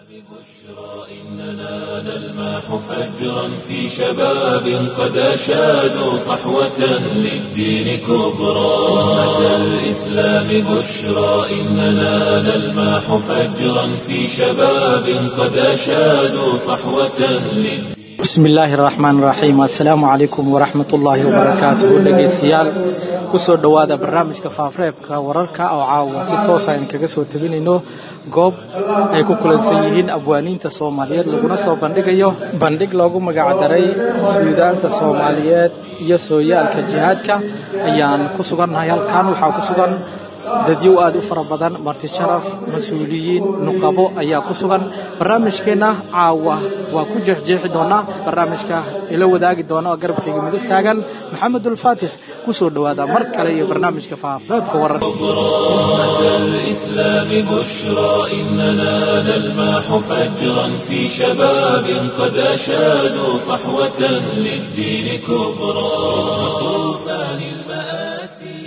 إننا نلمح فجرا في شباب قد أشادوا صحوة للدين كبرى أمة الإسلام بشرى إننا نلمح فجرا في شباب قد أشادوا صحوة للدين bismillaahi raxmaan raxiim assalaamu calaykum waraxmatullaahi wabarakaatuhu dhegaystayaal kusoo dhowaada barnaamijka faafreebka wararka oo caawa si toosa aynu kaga soo tabinayno goob ay ku kulansan yihiin abwaaniinta soomaaliyeed laguna soo bandhigayo bandhig loogu magacdaray suudaanta soomaaliyeed iyo sooyaalka jihaadka ayaan ku sugannahay halkan waxaa ku sugan dadyow aad u fara badan marti sharaf mas-uuliyiin nuqabo ayaa ku sugan barnaamijkeenna caawa waa ku jeexjeexi doonaa barnaamijka ila wadaagi doona oo garabkayga midig taagan maxamedulfaatix ku soo dhowaada mar kale iyo barnaamijka faafreebka wararka أمة الإسلام بشرى إننا نلمح فجرا في شباب قد أشادوا صحوة للدين كبرى طوفان المآسي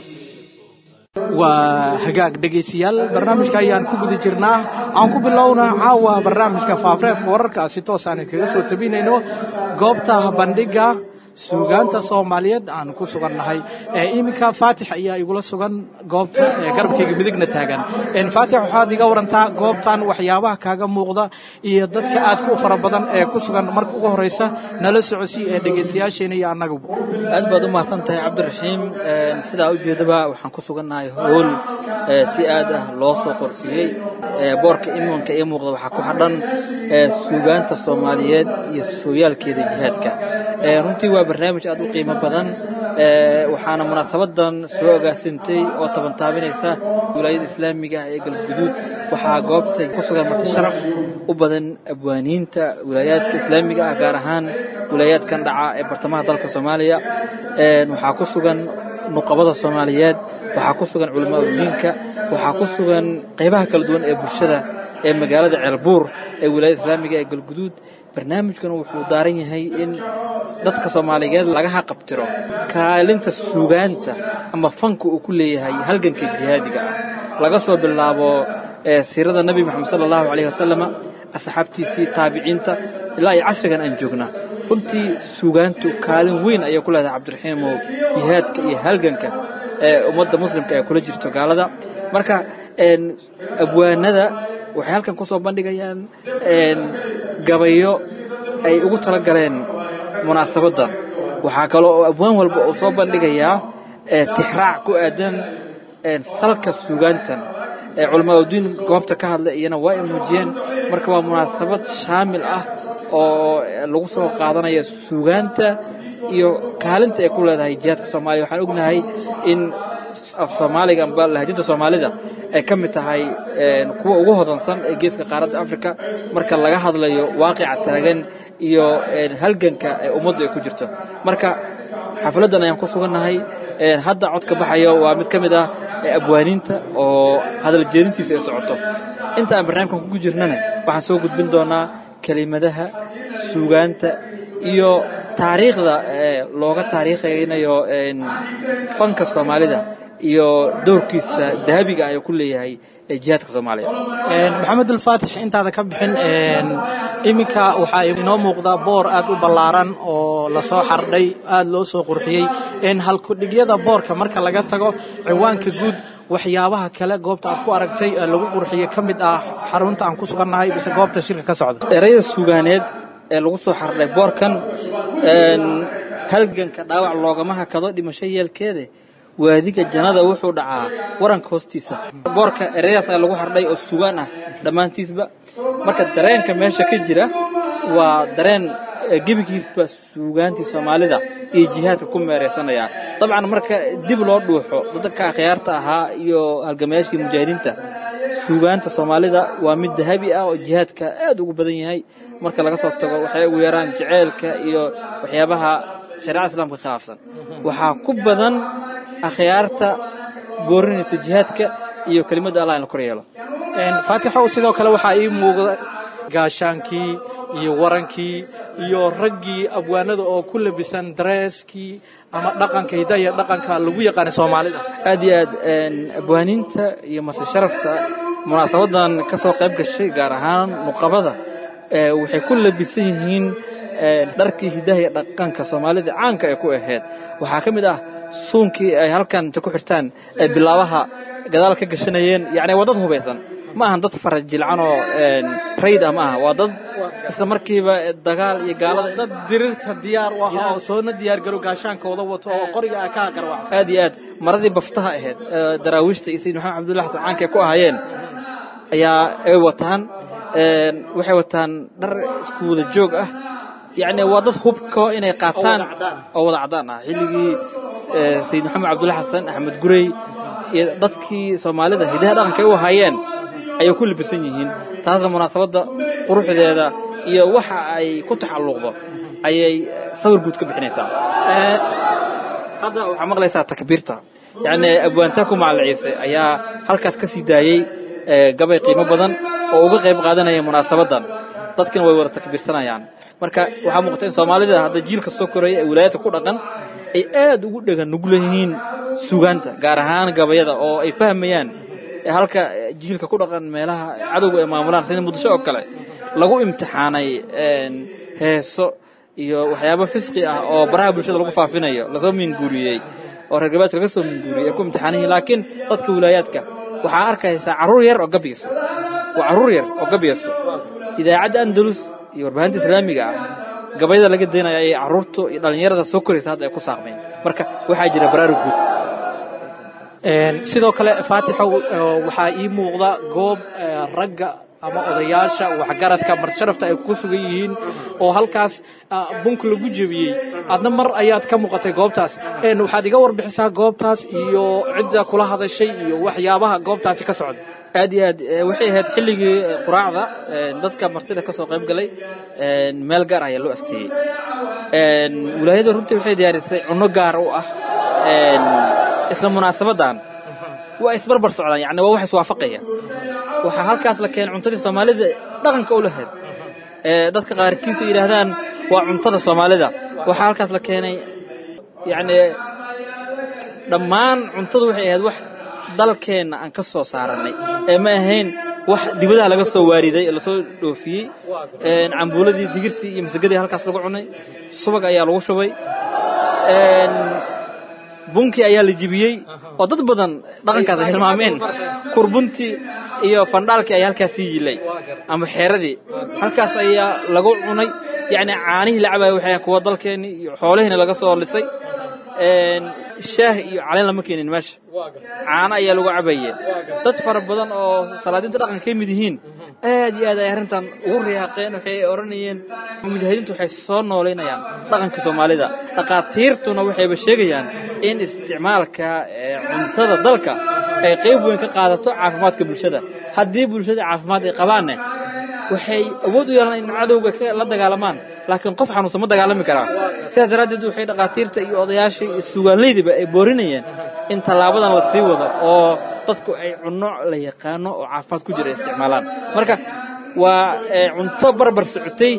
waa hagaag dhegaystayaal barnaamijka ayaan ku guda jirnaa aan ku bilowna caawa barnaamijka faafreebka wararka si toosaan kaga soo tabinayno goobta bandhiga suugaanta soomaaliyeed aan ku sugannahay iminka faatix ayaa igula sugan goobta garabkayga midigna taagan faatix waxaad iga warantaa goobtan waxyaabaha kaaga muuqda iyo dadka aadka u fara badan ee ku sugan marka ugu horeysa nala socosi ee dhegaystayaasheena iyo annaguba aad baad u mahadsan tahay cabdiraxiim sidaa ujeedaba waxaan ku sugannahay hool si aad ah loo soo qorfiyey boorka imanka ii muuqda waxaa ku xadhan suugaanta soomaaliyeed iyo sooyaalkeeda jihaadka runtii waa barnaamij aad u qiimo badan waxaana munaasabadan soo agaasintay oo tabantaabinaysa wilaayada islaamiga ah ee galguduud waxaa goobta ku sugan marti sharaf u badan abwaaniinta wilaayaadka islaamiga ah gaar ahaan wilaayaadkan dhaca ee bartamaha dalka soomaaliya waxaa ku sugan nuqabada soomaaliyeed waxaa ku sugan culamaa udiinka waxaa ku sugan qaybaha kala duwan ee bulshada ee magaalada ceelbuur ee wilaayada islaamiga ee galguduud barnaamijkan wuxuu daaran yahay in dadka soomaaliyeed laga haqabtiro kaalinta suugaanta ama fanka uu ku leeyahay halganka jihaadiga ah laga soo bilaabo siirada nebi moxamed sala allahu calayhi wasalama asxaabtiisii taabiciinta ilaa iyo casrigan aan joogna runtii suugaantu kaalin weyn ayay ku leedahay cabdiraxiimow jihaadka iyo halganka ee ummadda muslimka ee kula jirto gaalada marka abwaanada waxay halkan ku soo bandhigayaan gabayo ay ugu tala galeen munaasabaddan waxaa kaloo oo abwaan walba uu soo bandhigayaa tixraac ku aadan salka suugaantan culamaauddiin goobta ka hadla iyana waa ay muujiyeen marka waa munaasabad shaamil ah oo lagu soo qaadanaya suugaanta iyo kaalinta ay ku leedahay jihaadka soomaaliya waxaan ognahay in af soomaaliga amba lahjadda soomaalida ay ka mid tahay kuwa ugu hodansan ee geeska qaaradda afrika marka laga hadlayo waaqica taagan iyo halganka ee ummaddu ay ku jirto marka xafladdan ayaan ku sugannahay hadda codka baxayo waa mid ka mid ah abwaaniinta oo hadal jeedintiisa ay socoto inta aan barnaamijkan kugu jirnana waxaan soo gudbin doonaa kelimadaha suugaanta iyo taariikhda looga taariikhaynayo fanka soomaalida iyo dowrkiisa dahabiga ayuu ku leeyahay jihaadka soomaaliya maxamed ulfaatix intaada ka bixin iminka waxaa inoo muuqda boor aad u ballaaran oo lasoo xardhay aad loo soo qurxiyey halkudhigyada boorka marka laga tago ciwaanka guud waxyaabaha kale goobta aad ku aragtay lagu qurxiyey ka mid ah xarunta aan ku sugannahay bise goobta shirka ka socda erayada suugaaneed ee lagu soo xardhay boorkan halganka dhaawac loogama hakado dhimasho yeelkeede waadiga jannada wuxuu dhacaa waranka hoostiisa boorka ereyadaas ayaa lagu xardhay oo sugaan ah dhammaantiisba marka dareenka meesha ka jira waa dareen gebigiisba suugaantii soomaalida iyo jihaadka ku meeraysanaya dabcan marka dib loo dhuuxo dadka akhyaarta ahaa iyo halgamayaashii mujaahidiinta suugaanta soomaalida waa mid dahabi ah oo jihaadka aad ugu badan yahay marka laga soo tago waxay ugu yaraan jaceylka iyo waxyaabaha shareecada islaamka khilaafsan waxaa ku badan akhyaarta boorinaysa jihaadka iyo kelimadda allah in la kor yeelo faatixow sidoo kale waxaa ii muuqda gaashaankii iyo warankii iyo raggii abwaanada oo ku labisan dareeskii ama dhaqanka hiddaha iyo dhaqanka lagu yaqaana soomaalida aad iyo aad abwaaniinta iyo mase sharafta munaasabadan ka soo qayb gashay gaar ahaan nuqabada waxay ku labisan yihiin dharkii hidaha iyo dhaqanka soomaalida caanka ay ku ahayd waxaa ka mid ah suunkii ay halkan inta ku xirtaan ay bilaabaha gadaal ka gashanayeen yacni waa dad hubaysan ma ahan dad farajilcan oo rayd ah ma aha waa dad isla markiiba dagaal iyo gaalada dad dirirta diyaar u ahaa oo soona diyaar garo gaashaankooda wato oo qoriga ah ka garwacsan aad iyo aad maradii baftaha ahayd daraawiishta iyo sayid maxamed cabdullahi xasan caanka ay ku ahaayeen ayaa ay wataan waxay wataan dhar isku wada joog ah yacni waa dad hubka inay qaataan oo wada caddaan ah xilligii sayid maxamed cabdullahi xasan axmed gurey iyo dadkii soomaalida hidaha dhaqanka ay u ahaayeen ayay ku labisan yihiin taasna munaasabadda quruxdeeda iyo waxa ay ku taxalluqdo ayay sawir guud ka bixinaysaa hadda waxaa maqlaysaa takbiirta yacni abwaantaa ku macalin ciise ayaa halkaas ka sii daayey gabay qiimo badan oo uga qayb qaadanaya munaasabaddan dadkina way wada takbiirsanayaan marka waxaa muuqata in soomaalida hadda jiilka soo koraya ee wilaayadka ku dhaqan ay aad ugu dhegan nugul yihiin sugaanta gaar ahaan gabayada oo ay fahmayaan halka jiilka ku dhaqan meelaha cadowga ay maamulaan sida muqdisho oo kale lagu imtixaanay heeso iyo waxyaabo fisqi ah oo baraha bulshada lagu faafinayo lasoo minguuriyey oo reer galbeedka laga soo minguuriyey ay ku imtixaanayihin laakiin dadka wilaayaadka waxaa arkaysaa carruur yar oo gabyayso waa carruur yar oo gabyayso idaacadda andalus iyo warbaahinta islaamiga ah gabayada laga daynaya ayay carruurta iyo dhallinyarada soo koraysa hadda ay ku saaqmeen marka waxaa jira baraarug guud sidoo kale faatixow waxaa ii muuqda goob ragga ama odayaasha waxgaradka martisharafta ay ku sugan yihiin oo halkaas bunka lagu jebiyey adna mar ayaad ka muuqatay goobtaas waxaad iga warbixisaa goobtaas iyo cidda kula hadashay iyo waxyaabaha goobtaasi ka socda aad iyo aad waxay ahayd xilligii quraacda dadka martida ka soo qayb galay meel gaar ayaa loo asteeyey wilaayada runtii waxay diyaarisay cunno gaar u ah isla munaasabaddan waa isbarbar socdaan yani waa wax iswaafaqaya waxaa halkaas la keenay cuntadii soomaalida dhaqanka u lahayd dadka qaarkiisu yidhaahdaan waa cuntada soomaalida waxaa halkaas la keenay yacni dhammaan cuntadu waxay ahayd wax dalkeenna aan ka soo saarannay ee ma ahayn wax dibadaha laga soo waariday ee lasoo dhoofiyey cambuuladii digirtii iyo masagadii halkaas lagu cunay subag ayaa lagu shubay bunkii ayaa la jibiyey oo dad badan dhaqankaas ay hilmaameen kurbuntii iyo fandhaalkii ayaa halkaas sii yilay ama xeeradii halkaas ayaa lagu cunay yacni caanihii la cabaaya waxay kuwa dalkeennii iyo xoolihiina laga soo lisay shaah iyo caleen lama keenin meesha caano ayaa lagu cabayeen dad fara badan oo salaadiinta dhaqanka ka mid yihiin aad iyo aad ay arrintan ugu riyaaqeen waxay odhanayeen mujaahidiintu waxay soo noolaynayaan dhaqankii soomaalida dhaqaatiirtuna waxayba sheegayaan in isticmaalka cuntada dalka ay qayb weyn ka qaadato caafimaadka bulshada haddii bulshada caafimaad ay qabaanne waxay awood u yeelaan in cadowga la dagaalamaan laakiin qof xanuunsan ma dagaalami karaa sidaas daraaddeed waxay dhaqaatiirta iyo odayaashii iyo sugaanleydiba ay boorinayeen in tallaabadan la sii wado oo dadku ay cunno la yaqaano oo caafimaad ku jira isticmaalaan marka waa cunto barbar socotay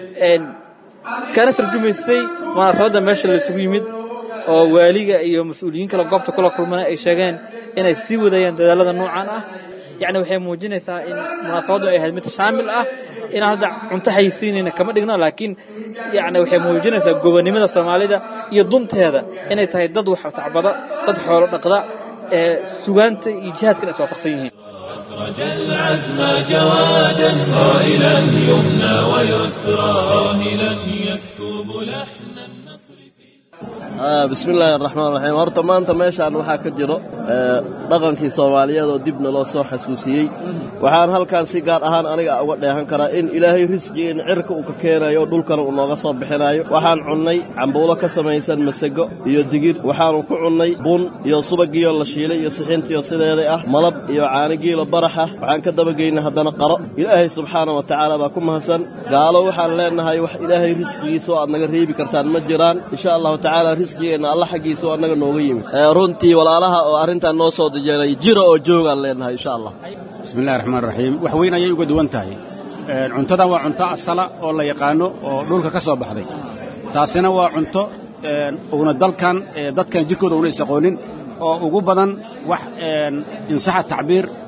kana tarjumaysay munaasabadda meesha laysugu yimid oo waaliga iyo mas-uuliyiin kale goobta kula kulmana ay sheegeen inay sii wadayaan dadaalada noocan ah yacni waxay muujinaysaa in munaasabaddu ay ahayd mid shaamil ah inaan hadda cunto haysiinayna kama dhigno laakiin yacni waxay muujinaysaa gobonnimada soomaalida iyo dunteeda inay tahay dad wax tacbada dad xoolo dhaqda ee sugaanta iyo jihaadkana is waafaqsan yihiin أسرج العزم جوادا صائلا يمنى ويسرى صاهلا يسكب لحن النصر bismi illaahi araxmaan raxiim horta maanta meeshaan waxaa ka jiro dhaqankii soomaaliyeed oo dibna loo soo xasuusiyey waxaan halkan si gaar ahaan aniga uga dheehan karaa in ilaahay risqigeenna cirka uu ka keenayo oo dhulkana uu nooga soo bixinayo waxaan cunnay cambuulo ka samaysan masego iyo digir waxaanu ku cunnay bun iyo subagiyo la shiilay iyo sixintiyo sideeday ah malab iyo caanigiilo baraxa waxaan ka dabageynay haddana qaro ilaahay subxaana wa tacaala baa ku mahadsan gaalo waxaan leennahay wax ilaahay risqigiisa oo aad naga reebi kartaan ma jiraan insha allahu tacaala risqigeenna alla xaggiisa oo annaga nooga yimid runtii walaalaha oo arrintan noo soo dijeelay jira oo joogaan leennahay insha allah bismillahi raxmaan raxiim wax weyn ayay uga duwan tahay cuntadan waa cunto asala oo la yaqaano oo dhulka ka soo baxday taasina waa cunto uuna dalkan dadkan jirkooda una isaqoonin oo ugu badan wax insaxa tacbiir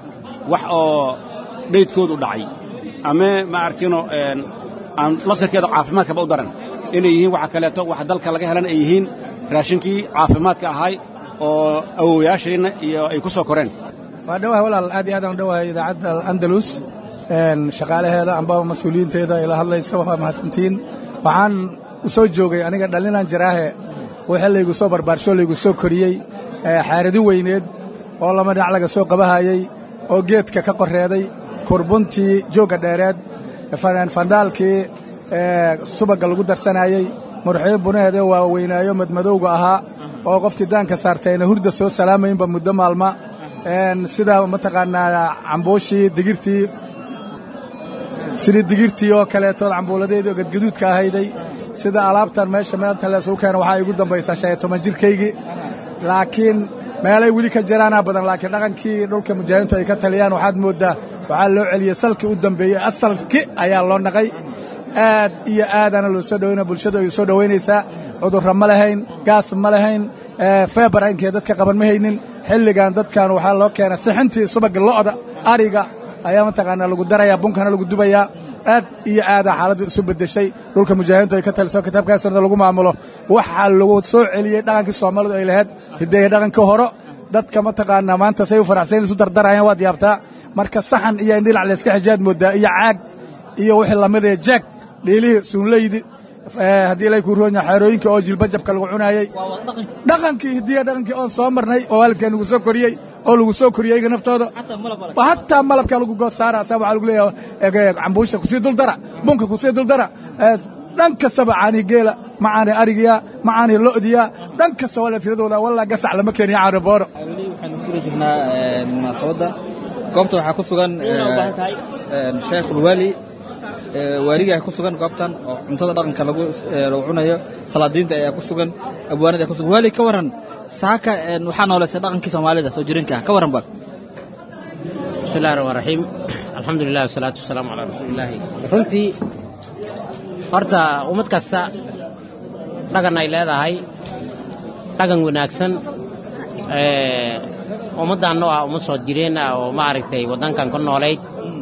wax oo dhaydkoodu dhacay ama ma arkino aan laftarkeeda caafimaadkaba u daran inay yihiin waxa kaleeto waxa dalka laga helan ay yihiin raashinkii caafimaadka ahay oo awowayaasheenna iyo ay ku soo koreen waa dhowahay walaal aad iyo aad aan u dhowahay idaacadda andalus shaqaalaheeda amba mas-uuliyiinteeda ila hadlaysa waa mahadsantihiin waxaan u soo joogay aniga dhallinaan jaraahe wixii laygu soo barbaarsho laygu soo koriyey xaaridi weyneed oo lama dhinac laga soo qabahayey oo geedka ka qorreeday kurbuntii joogga dheereed fandhaalkii subagga lagu darsanayey murxii bunaheedee waa weynaayo madmadowga ahaa oo qofkii daanka saartayna hurda soo salaamaynba muddo maalma sida mataqaanaa cambuushii digirtii sidii digirtii oo kaleeto cambuuladeedii oo gadgaduudka ahayday sida alaabtan meesha meelta leesugu keena waxaa igu dambaysaa shan iyo toban jirkaygii laakiin meelay weli ka jiraanaa badan laakiin dhaqankii dhulka mujaahidiintu ay ka taliyaan waxaad mooddaa waxaa loo celiyey salkii u dambeeyey asalki ayaa loo naqay aad iyo aadaana loo soo dhowayna bulshadu ay soo dhowaynaysaa cudurra ma lahayn gaas ma lahayn feebar inkee dadka qaban ma haynin xilligan dadkan waxaa loo keenay sixintii subagga lo'da ariga ayaa mataqaanaa lagu darayaa bunkana lagu dubayaa aad iyo aadaa xaaladdu isu beddeshay dhulka mujaahidiintu ay ka taliso kitaabkaa sunnada lagu maamulo waxaa lagu soo celiyey dhaqankii soomaalidu ay lahayd hideeye dhaqankii horo dadka mataqaanaa maanta say u faraxsayn isu dardarayaan waad yaabtaa marka saxan iyo indhilac layska xijaad mooddaa iyo caag iyo wixii lamidee jeeg dhiilihii suunleydi haddii ilay kuu roonya xeerooyinka oo jilbajabka lagu cunaayey dhaqankii hidiya dhaqankii oon soo marnay oo waalidkaa lagu soo koriyey oo lagu soo koriyey iyaga naftooda hataa malabkaa lagu good saara saa waxaa lagu leeyahay cambuusha kusii duldara bunka kusii duldara dhan kastaba caanihi geela macaani arigiya macaani lo'diya dhan kasta waa la tiradooda walaa gasac lama keeniyo caani booro weli waxaynu kula jirnaa munaasabadda goobta waxaa ku sugan sheekhulwaali waaligaa ku sugan goobtan oo cuntada dhaqanka lagu cunayo salaadiinta ayaa ku sugan abwaanada ku sugan waali ka warran saaka waxaa nooleysay dhaqankii soomaalida soo jireenka ah ka warran bal bismillahi raxmaan raxiim alxamdulilah wasalaatu wasalaamu calaa rasuulillaahi runtii horta ummad kasta dhaqan ay leedahay dhaqan wanaagsan ummaddan oo ah ummad soo jireen ah oo maaragtay waddankan ku noolayd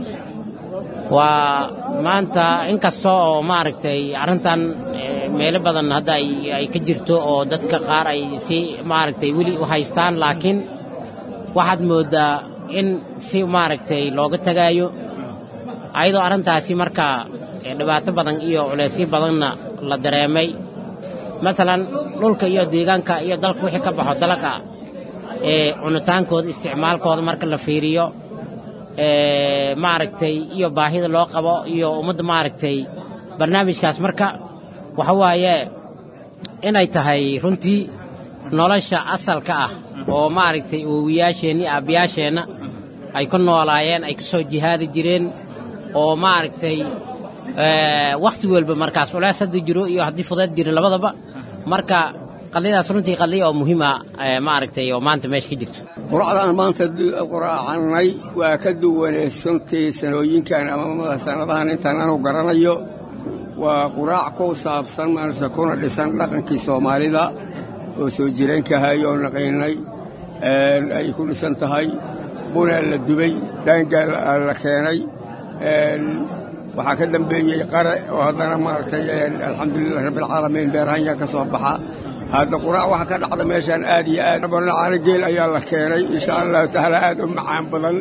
waa maanta in kasta oo maaragtay arrintan meelo badan hadda ay ka jirto oo dadka qaar ay si maaragtay weli u haystaan laakiin waxaad mooddaa in si maaragtay looga tegaayo ayadoo arrintaasi markaa dhibaato badan iyo culaysyo badanna la dareemay maalan dhulka iyo deegaanka iyo dalka wixii ka baxo dalaga ee cunitaankooda isticmaalkooda marka la fiiriyo maaragtay iyo baahida loo qabo iyo ummadda maaragtay barnaamijkaas marka waxa waaye inay tahay runtii nolosha asalka ah oo maaragtay owiyaasheenna iyo aabbiyaasheenna ay ku noolaayeen ay ka soo jihaadi jireen oo maaragtay wakhti walba markaas culays hadda jiro iyo haddii fudeed jiro labadaba marka qadiyadaas runtii qadiya oo muhiima maaragtay oo maanta meesha ka jirto quracdaan maanta quraacannay waa ka duwanee suntii sanooyinkan ama sannadahan intaan anu garanayo waa quraac ku saabsan maarse kuna dhisan dhaqankii soomaalida oo soo jireenkahay oo naqaynay ay ku dhisan tahay bunaa la dubay daangaa la keenay waxaa ka dambeeyey qare oo haddana maaragtay alxamdulilah rabbialcaalamiin beerhanya ka soo baxa hadda quraac waxa ka dhacda meeshaan aad iyo aad barnacaano geel ayaa la keenay insha allahu tacaala aad u macaan badan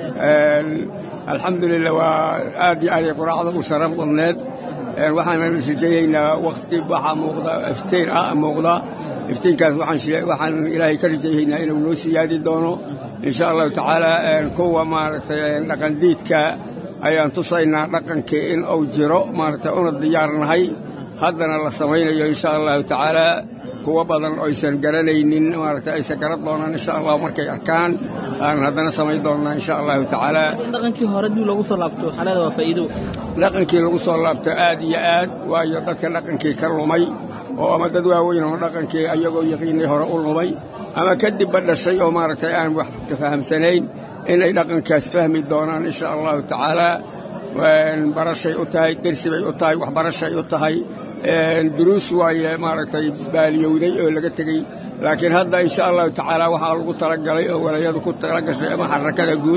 alxamdulilah waa aad iyo aad ay quraacda u sharaf badneed waxaanan rajayaynaa wakhti waxaa muuqda iftiin ah muuqda iftiinkaas waxaan ilaahay ka rajayaynaa inuu noo siyaadi doono insha allahu tacaala kuwa maaragtay dhaqandiidka ayaan tusaynaa dhaqankii in uu jiro maaragtay una diyaarnahay haddana la samaynayo insha allahu tacaala kuwa badan oysan garanaynin maaragtay aysan garan doonaan insha allah markay arkaan aan haddana samayn doonnaa insha allahu tacaala in dhaqankii hore dib loogu soo laabto waxaa leeda waa faa'iido dhaqankii lagu soo laabto aad iyo aad waayo dadka dhaqankii ka lumay oo ama dad waaweyn oo dhaqankii ayagoo yaqiinay hore u lumay ama kadibba dhashay oo maaragtay aan wax ka fahamsanayn inay dhaqankaas fahmi doonaan insha allahu tacaala barashay u tahay dersi bay u tahay waxbarashay u tahay duruus waaye maaragtay baaliyowday oo laga tegey laakiin hadda insha allahu tacaala waxaa lagu talagalay oo walayadu ku tala gashay ama xarakada guud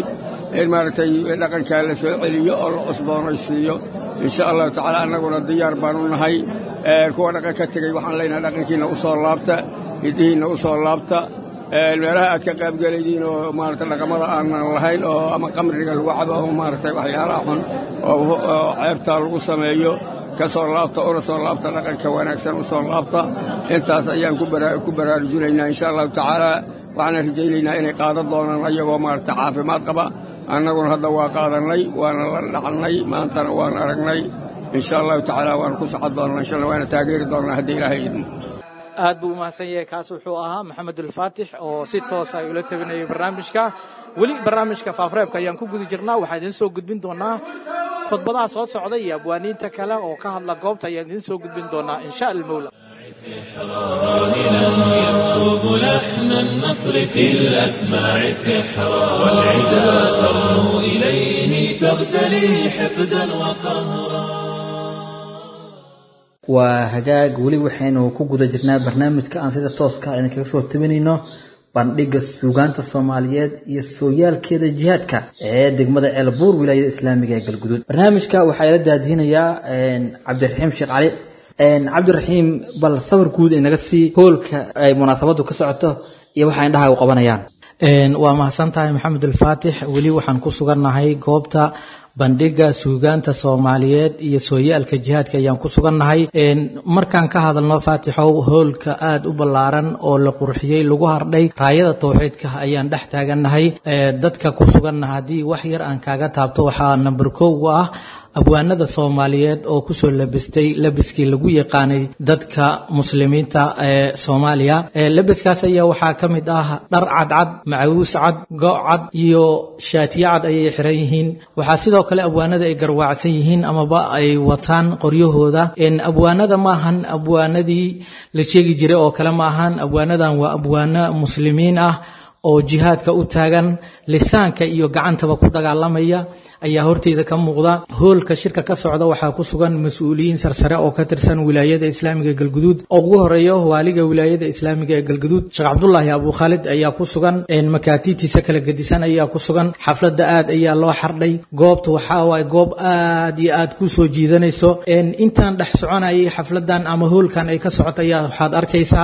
in maaragtay dhaqankaa la soo celiyo oo la cusboonaysiiyo insha allahu tacaala annaguna diyaar baanu nahay kuwa dhaqan ka tegey waxaan leenahay dhaqankiinna u soo laabta hiddihiinna u soo laabta meelaha aad ka qaabgelaydiin oo maarata dhaqamada aanan lahayn oo ama qamriga lagu cabo ama maaragtay waxyaalaha xun oo ceebtaa lagu sameeyo ka soo laabta una soo laabta dhaqanka wanaagsan u soo laabta intaas ayaan ku baraarujinaynaa insha allahu tacaala waxaana rajaynaynaa inay qaadan doonaan ayagoo maarata caafimaad qaba annaguna hadda waa qaadannay waana la dhacnay maantana waan aragnay insha allahu tacaala waana ku socod doonnaa insha allah waana taageeri doonnaa haddii ilaahay idmo aad buu umahadsan yahay kaas wuxuu ahaa maxamed ulfaatix oo si toosa ay ula tabinayay barnaamijka weli barnaamijka faafreebka ayaan ku guda jirnaa waxaan idiin soo gudbin doonaa khudbadaha soo socda iyo abwaaniinta kale oo ka hadla goobta ayaan idiin soo gudbin doonaa insha almawla صاهلا يسكب لحن النصر في الأسماع سحرا والعدا ترنو إليه تغتلي حقدا وقهرا waa hagaag weli waxaynu ku guda jirnaa barnaamijka aan sida tooska ayna kaga soo tabinayno bandhiga suugaanta soomaaliyeed iyo sooyaalkeeda jihaadka ee degmada ceelbuur wilaayada islaamiga ee galguduud barnaamijka waxaa ila daadihinayaa cabdiraxiim sheekh cali cabdiraxiim bal sawir guud inaga sii hoolka ay munaasabadu ka socoto iyo waxa indhaha u qabanayaan waa mahadsan tahay maxamed alfaatix weli waxaan ku sugannahay goobta bandhiga suugaanta soomaaliyeed iyo sooyaalka jihaadka ayaan ku sugannahay markaan ka hadalno faatixow hoolka aada u ballaaran oo la qurxiyey lagu hardhay raayada towxiidka ayaan dhex taagannahay dadka ku suganna haddii wax yar aan kaaga taabto waxaa namber kow u ah abwaanada soomaaliyeed oo kusoo labistay labiskii lagu yaqaanay dadka muslimiinta ee soomaaliya labiskaas ayaa waxaa ka mid ah dhar cadcad macawiis cad go' cad iyo shaatiyo cad ayay xiran yihiin waxaa sidoo kale abwaanada ay garwaacsan yihiin amaba ay wataan qoryahooda abwaanada maahan abwaanadii la sheegi jiray oo kale maahan abwaanadan waa abwaano muslimiin ah oo jihaadka u taagan lisaanka iyo gacantaba ku dagaalamaya ayaa horteyda ka muuqda hoolka shirka ka socda waxaa ku sugan mas-uuliyiin sarsare oo ka tirsan wilaayada islaamiga galguduud oo ugu horeeyo waaliga wilaayada islaamiga ee galguduud sheekh cabdulaahi abu khaalid ayaa ku sugan makaatiibtiisa kala gedisan ayaa ku sugan xafladda aad ayaa loo xardhay goobta waxaa waay goob aad iyo aad ku soo jiidanayso intaan dhex soconayay xafladan ama hoolkan ay ka socota ayaa waxaad arkaysaa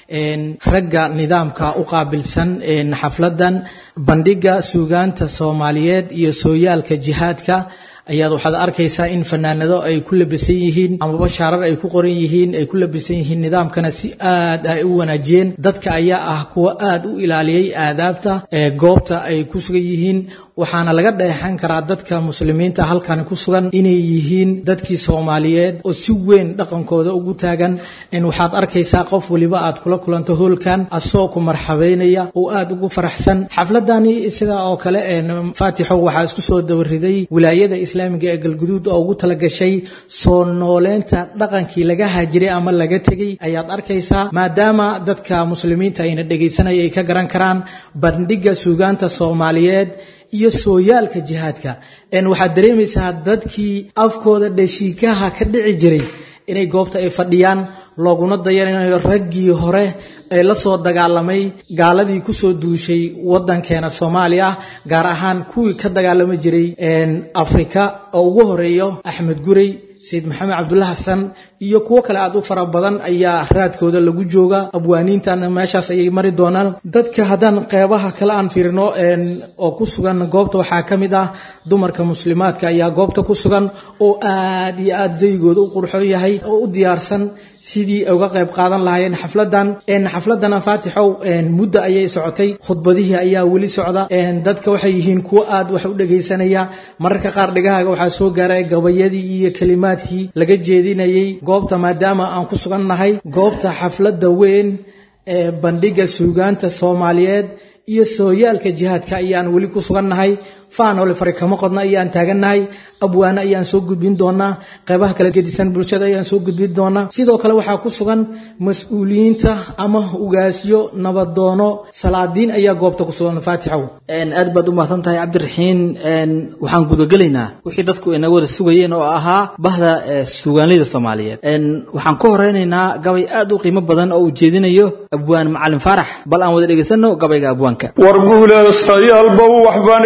ragga nidaamka u qaabilsan xafladan bandhiga suugaanta soomaaliyeed iyo sooyaalka jihaadka ayaad waxaad arkaysaa in fanaanado ay ku labisan yihiin amaba shaarar ay ku qoran yihiin ay ku labisan yihiin nidaamkana si aad ay u wanaajiyeen dadka ayaa ah kuwa aad u ilaaliyey aadaabta ee goobta ay ku sugan yihiin waxaana laga dheexan karaa dadka muslimiinta halkan ku sugan inay yihiin dadkii soomaaliyeed oo si weyn dhaqankooda ugu taagan waxaad arkaysaa qof waliba aad kula kulanto hoolkan asoo ku marxabeynaya oo aad ugu faraxsan xafladani sida oo kale faatixo waxaa isku soo dabariday wilaayada islaamiga ee galguduud oo ugu talagashay soo nooleynta dhaqankii laga haajiray ama laga tegey ayaad arkaysaa maadaama dadka muslimiinta ayna dhegaysanaya ay ka garan karaan bandhiga suugaanta soomaaliyeed iyo sooyaalka jihaadka waxaad dareemaysaa dadkii afkooda dhashiikaha ka dhici jiray inay goobta ay fadhiyaan looguna dayanayo raggii hore ee la soo dagaalamay gaaladii kusoo duushay wadankeena soomaaliya gaar ahaan kuwii ka dagaalami jiray afrika oo ugu horeeyo axmed gurey sayid maxamed cabdulla xasan iyo kuwo kale aad u fara badan ayaa raadkooda lagu jooga abwaaniintana meeshaas ayay mari doonaan dadka haddaan qeybaha kale aan fiirino oo ku sugan goobta waxaa ka mid ah dumarka muslimaadka ayaa goobta ku sugan oo aad iyo aad zaygooda u qurxoon yahay oo u diyaarsan sidii ay uga qayb qaadan lahaayeen xafladan xafladana faatixow muddo ayay socotay khudbadihii ayaa weli socda dadka waxay yihiin kuwo aad wax u dhegaysanaya mararka qaar dhegahaaga waxaa soo gaaray gabayadii iyo kelimaadkii laga jeedinayay goobta maadaama aan ku sugannahay goobta xafladda weyn ee bandhiga suugaanta soomaaliyeed iyo sooyaalka jihaadka ayaan weli ku sugannahay faanole fari kama qodna ayaan taagannahay abwaane ayaan soo gudbin doonaa qeybaha kala gedisan bulshada ayaan soo gudbin doonaa sidoo kale waxaa ku sugan mas-uuliyiinta ama ugaasyo nabadoono salaadiin ayaa goobta ku sugan faatixow aad baad u mahadsan tahay cabdiraxiin waxaan gudagelaynaa wixii dadku inaga wada sugayeen oo ahaa bahda suugaanleyda soomaaliyeed waxaan ku horeynaynaa gabay aad u qiimo badan oo uu jeedinayo abwaan macalin faarax bal aan wada dhegaysano gabayga abwaanka war guuleystayaalbow waxbaan idinka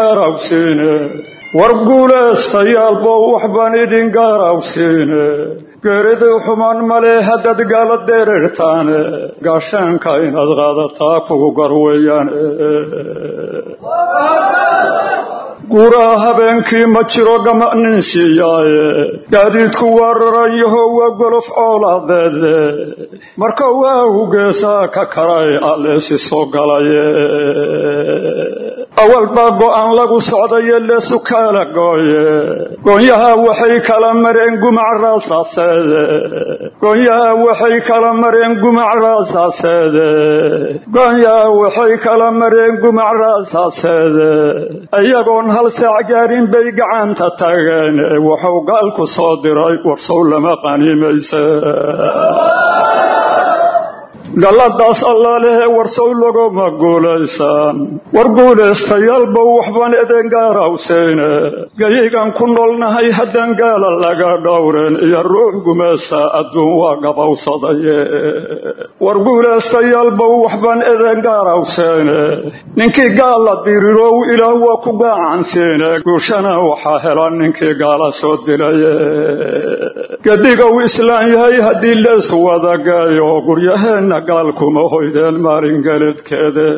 gaarawsiine war guulaystayaalbow waxbaan idin gaarawsiine geeridii xumaan male haddaad gaala dereertaane gaashaanka inaad qaadataa kugu gar weeyaan guuraha habeenkii ma jiro gama nin siiyaaye gaadiidku waa raran yaho waa golof coolaadeede marka waagu geesaa ka karay alleesi soo galaye awal baa go'aan lagu socdaye leesu kaala gooye goonyaha waxay kala mareen gumac raasaaseede goonyaha waxay kala mareen gumac raasaaseede goonyaha waxay kala mareen gumac raasaaseede iyagoon hal saac gaarin bay gacanta tageen wuxuu gaalku soo diray warsow lama qaniimayse galladaas allaalehe warsow laguma guulaysaan war guulaystayaalbow waxbaan idin gaarawseyne gayigan ku noolnahay haddaan gaala laga dhowren iyo ruux gumaysta adduun waa gabowsadaye war guulaystayaalbow waxbaan idin gaarawseyne ninkii gaala dirirow ilaah waa ku gaacansiine guushana waxaa hela ninkii gaala soo dilaye gadigow islaan yahay haddii lees wadagayo guryaheenna gaalkuma hoydeen maalin geledkeede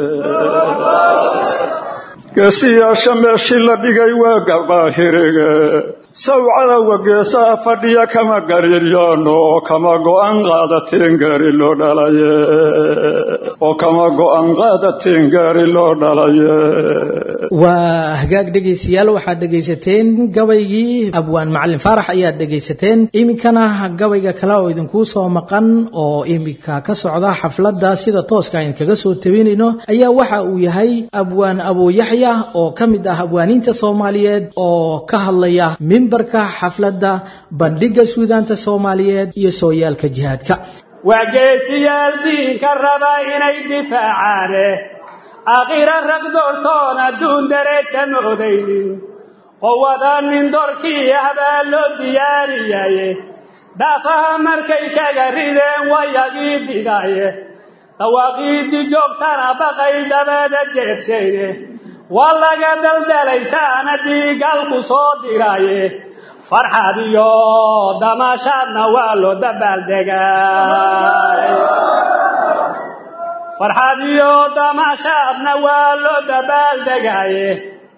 geesiyaasha meeshii la dhigay waa gabaahirige sawcadawa geesaha fadhiya kama gariiryaano oo kama go'an qaadatiin gaari loo dhalaye oo kama go'an qaadatiin gaari loo dhalaye waa hagaag dhegaystayaal waxaad dhegaysateen gabaygii abwaan macalin faarax ayaad dhegaysateen iminkana gabayga kale oo idinkuu soo maqan oo iminka ka socda xafladda sida tooska ayn kaga soo tabinayno ayaa waxa uu yahay abwaan abuuyaxya oo ka mid ah abwaaniinta soomaaliyeed oo ka hadlaya mimbarka xafladda bandhigga suudaanta soomaaliyeed iyo sooyaalka jihaadka waa geesiyaal diinka raba inay difaacaane aakhira rag doortoon adduun dareeja moodaynin qowada nin dorkii ah baa loo diyaariyaye daafaha markay kaga rideen wayagii digaye dawaaqiiddi joogtana baqay dabada jeedshayne waa laga daldalaysaana dhiigalku soo diraaye farxad iyo damaashaadna waa loo dabaaldegaay farxad iyo damaashaadna waa loo dabaaldegaaye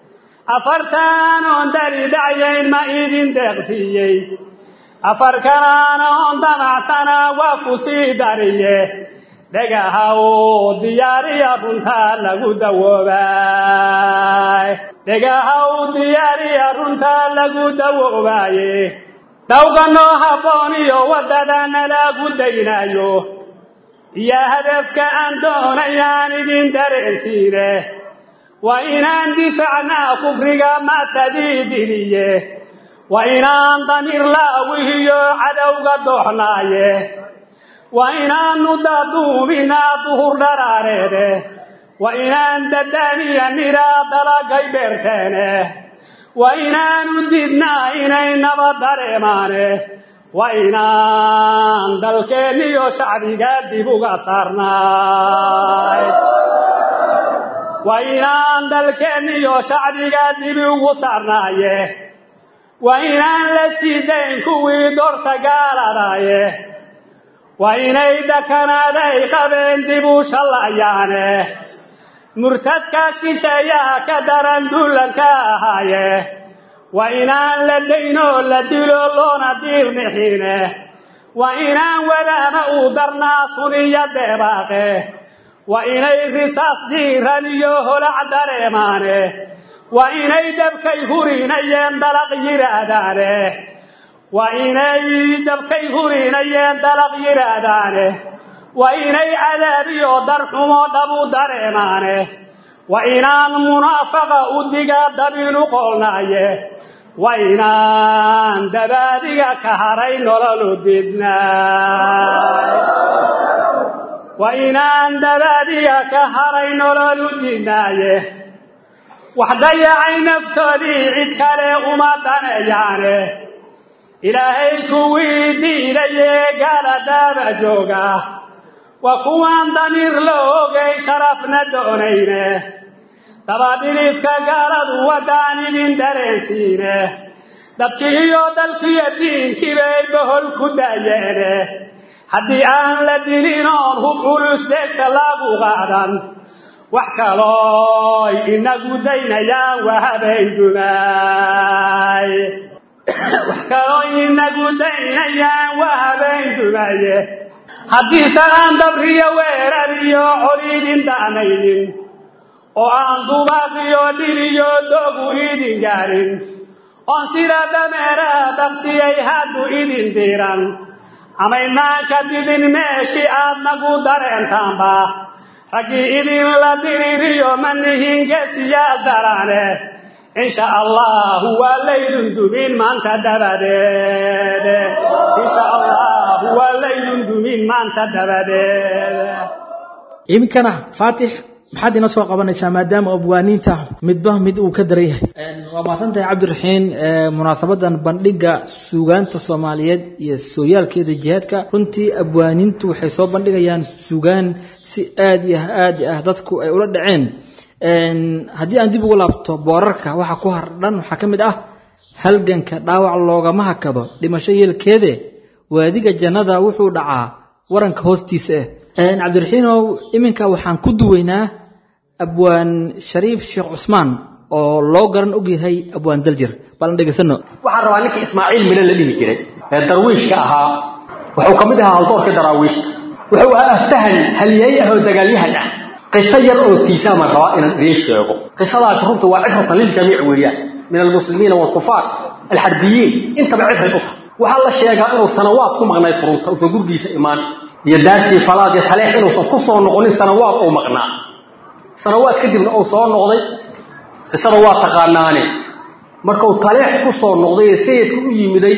afartan oon dari dhacyayn ma idin deeqsiiyey afar kalaana oon damacsana waa ku sii dariye dhagaha uu diyaariya runtaa lagu dawoobay dhagaha uu diyaariya runtaa lagu dawoobaaye dawganoo habboon iyo waddadana lagu daynaayo iyo hadafka aan doonayaan idin dareensiine waa inaan difacnaa kufriga matadiidiliye waa inaan damiir laawihiyo cadowga dooxnaaye waa inaannu daduuminaa duhur dharaareede waa inaan dadaaniya niraa dalagay beerteene waa inaanu didnaa inay nabad dareemaane waa inaan dalkeenniyo shacbiga dib uga saarnaay waa inaan dalkeenniyo shacbiga dib ugu saarnaaye waa inaan la sii dayn kuwii doorta gaaladaaye waa inay dhakanaaday qabeen dib u shallayaane murtadka shisheeyaha ka daran duulanka ahaaye waa inaan la daynoo la dilo loona diirnixiine waa inaan wadaama uu darnaa suniya deebaaqe waa inay risaas diiran iyo holac dareemaane waa inay dabkay hurinayeen dalaq yidhaahdaane waa inay dabkay hurinayeen dalaq yidhaahdaane waa inay cadaabiyo darxumo dhabu dareemaane waa inaan munaafaqa u diga dabinu qoolnaaye waa inaan dabaadiga ka haray nololu didnaay waa inaan dabaadiga ka haray nololu didnaaye wax dayacay naftoodii cid kale uma daneeyaane ilaahay kuwii diidayee gaala daaba jooga waa kuwaan damiir la ogay sharafna doonayne dabadhilifka gaaladu waddaan idin dareensiine dadkii iyo dalkiiyo diinkii bay bohol ku daayeene haddii aan la dilin oon hub culus deegta lagu qaadan wax kalooy inagu daynayaan waa habeen dumaay wax kaloo inagu daynayaan waa habeen dumaye haddiisan aan dabriyo weerar iyo col idin da'naynin oo aan dubaaq iyo dhir iyo doogu idin gaarin oon sida dameeraha daftiyay haddu idin diiran amaynaan ka didin meeshii aad nagu dareentaanba raggii idinla diririyo ma nihin gesiyaa darane insha allahu waa laydun dumin maanta dabadeed insha allahu waa laydun dumin maanta dabadeed iminkana faatix maxaad ina soo qabanaysaa maadaama abwaaniinta midba mid uu ka daran yahay waa mahadsantahay cabdiraxiin munaasabadan bandhiga suugaanta soomaaliyeed iyo sooyaalkeeda jihaadka runtii abwaaniintu waxay soo bandhigayaan suugaan si aad iyo aad ah dadku ay ula dhaceen haddii aan dib ugu laabto boorarka waxa ku hardhan waxaa ka mid ah halganka dhaawac loogama hakado dhimasho yeelkeede waadiga jannada wuxuu dhacaa waranka hoostiisa ah cabdiraxiinow iminka waxaan ku duweynaa abwaan shariif sheekh cusmaan oo loo garan og yahay abwaan daljir balan dhegaysano waxaan rabaa ninkii ismaaciil mile la dhihi jiray ee darwiishka ahaa wuxuu ka mid ahaa haldoorkii daraawiishka wuxuu ahaa aftahan haliyey ah oo dagaalyahan ah qiso yar oo tiisaaman rabaa inaan idiin sheego qisadaas runtu waa cibratan liljamiic weeyaan min almuslimiina waalkufaar alxarbiyiin intaba cibray u tahay waxaa la sheegaa inuu sanawaad ku maqnay furunta uusan gurgiisa imaan iyo daartii falaad iyo taleex inuusan ku soo noqonin sanawaad uu maqnaa sanawaad kadibna uu soo noqday qisada waa taqaanaane markuu taleex ku soo noqday ee sayidka u yimiday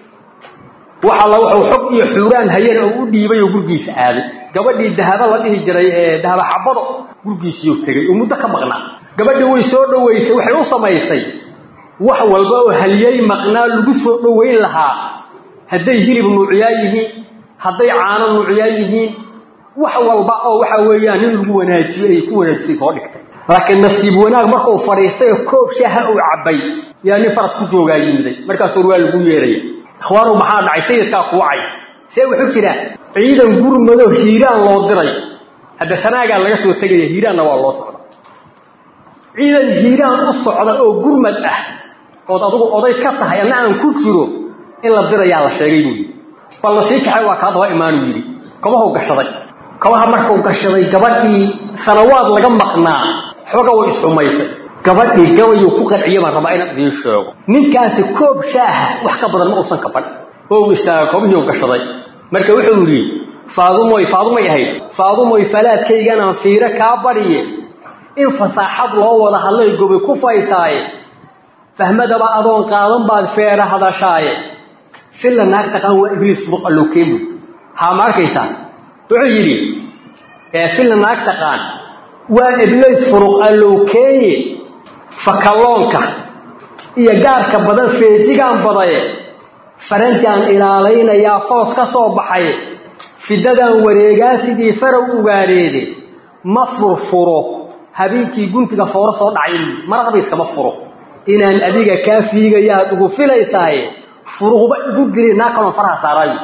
waxa la wuxuu xog iyo xuuraan hayeen oo u dhiibay oo gurgiisa aaday gabadhii dahaba la dhihi jiray ee dahaba xabado gurgiisiiyuu tegey oo muddo ka maqnaa gabadhii way soo dhowaysay waxay u samaysay wax walba oo haliyey maqnaa lagu soo dhowayn lahaa hadday hilib nuucyaa yihiin hadday caano nuucyaa yihiin wax walba oo waxa weeyaan nin lagu wanaajiyo ay ku wanaajisay soo dhigtay laakiin nasiib wanaag markuu fadhiistay oo koob shaaha uu cabbay yaa nin faras ku joogaa yimiday markaas hor waa lagu yeeraya ikhwaanow maxaa dhacay sayidkaa kuwacay see wuxuu jiraa ciidan gurmado hiiraan loo diray hadda sanaagaa laga soo tegaya hiiraanna waa loo socda ciidan hiiraan u socda oo gurmad ah ood adugu oday ka tahay anna aan ku jiro in la dirayaa la sheegay buu yidhi balna sii kaxay waa kaa daba imaanuu yidhi kabahuu gashaday kabaha markuu gashaday gabadhii sanawaad laga maqnaa xooga way isxumaysay gabadhii gabayuu ku qanciye baan rabaa inaan idiin sheego ninkaasi koob shaaha wax ka badan ma uusan kaban oo uu istaaga kobihii u gashaday marka wuxuu yidhi faadumoy faadumay ahayd faadumoy falaadkayganaan fiiro kaa badhiye in fasaaxad loo wada hadlay gobi ku faysaaye fahmadaba adoon qaadan baad feera hadashaaye filla naag taqaan waa ibliis buq alloo keenu haa ma arkaysaa wuxuu yidhi ee filla naag taqaan waa ibliis furuq allow keeye fakalloonka iyo gaarka badan feejigaan badaye faranjaan ilaalaynayaa foos ka soo baxay fidadan wareegaa sidii farow ugaareede ma furfuro habeenkii guntiga fooro soo dhacay maraqba iskama furo inaan adiga kaa fiigayaad ugu filaysaaye furuqba igu dili naa kaloon faraha saaraayo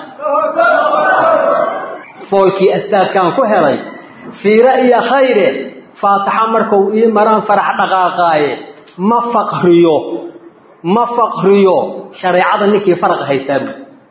foolkii astaadkaan ku helay fiira iyo khayre faataxa markuu ii maraan farax dhaqaaqaaye ma faqriyo ma faqriyo shareecada ninkii faraqa haystaabu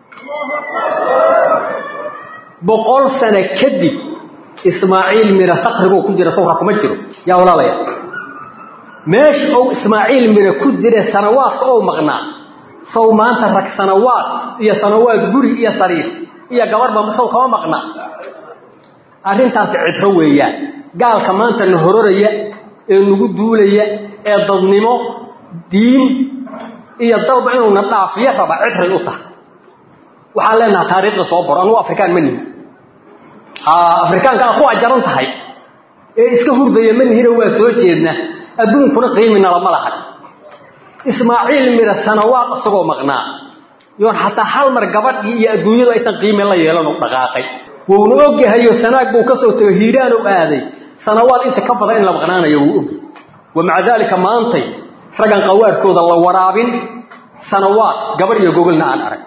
boqol sano kadib ismaaciil mira faqribuu ku jira sawra kuma jiro yaa walaalaya meesha ou ismaaciil mira ku jira sanawaadka ou maqnaa sow maanta rag sanawaad iyo sanawaad guri iyo sariir iyo gabarhba sow kama maqnaa arrintaasi cibro weeyaan gaalka maanta na hororaya ee nagu duulaya ee dadnimo diin iyo dalba inuuna dhaafiyo raba cibray u tahay waxaan leenaha taariikhda soo baro anugu afrikaan ma nihin afrikaanka aad ku ajaran tahay ee iska hurdaya ma nihino waa soo jeedna adduunkuna qiiminalama lahan ismaaciil mira sanawaad isagoo maqnaa yoon xataa hal mar gabadhii iyo adduunyadu aysan qiime la yeelanu dhaqaaqay wuuna ogyahayo sanaag buu ka soo tego hiiraan u aaday sanawaad inta ka badan in la maqnaanayo wuu ogy wa maca daalika maantay raggan qawaarkooda la waraabin sanawaad gabar iyo gogolna aan arag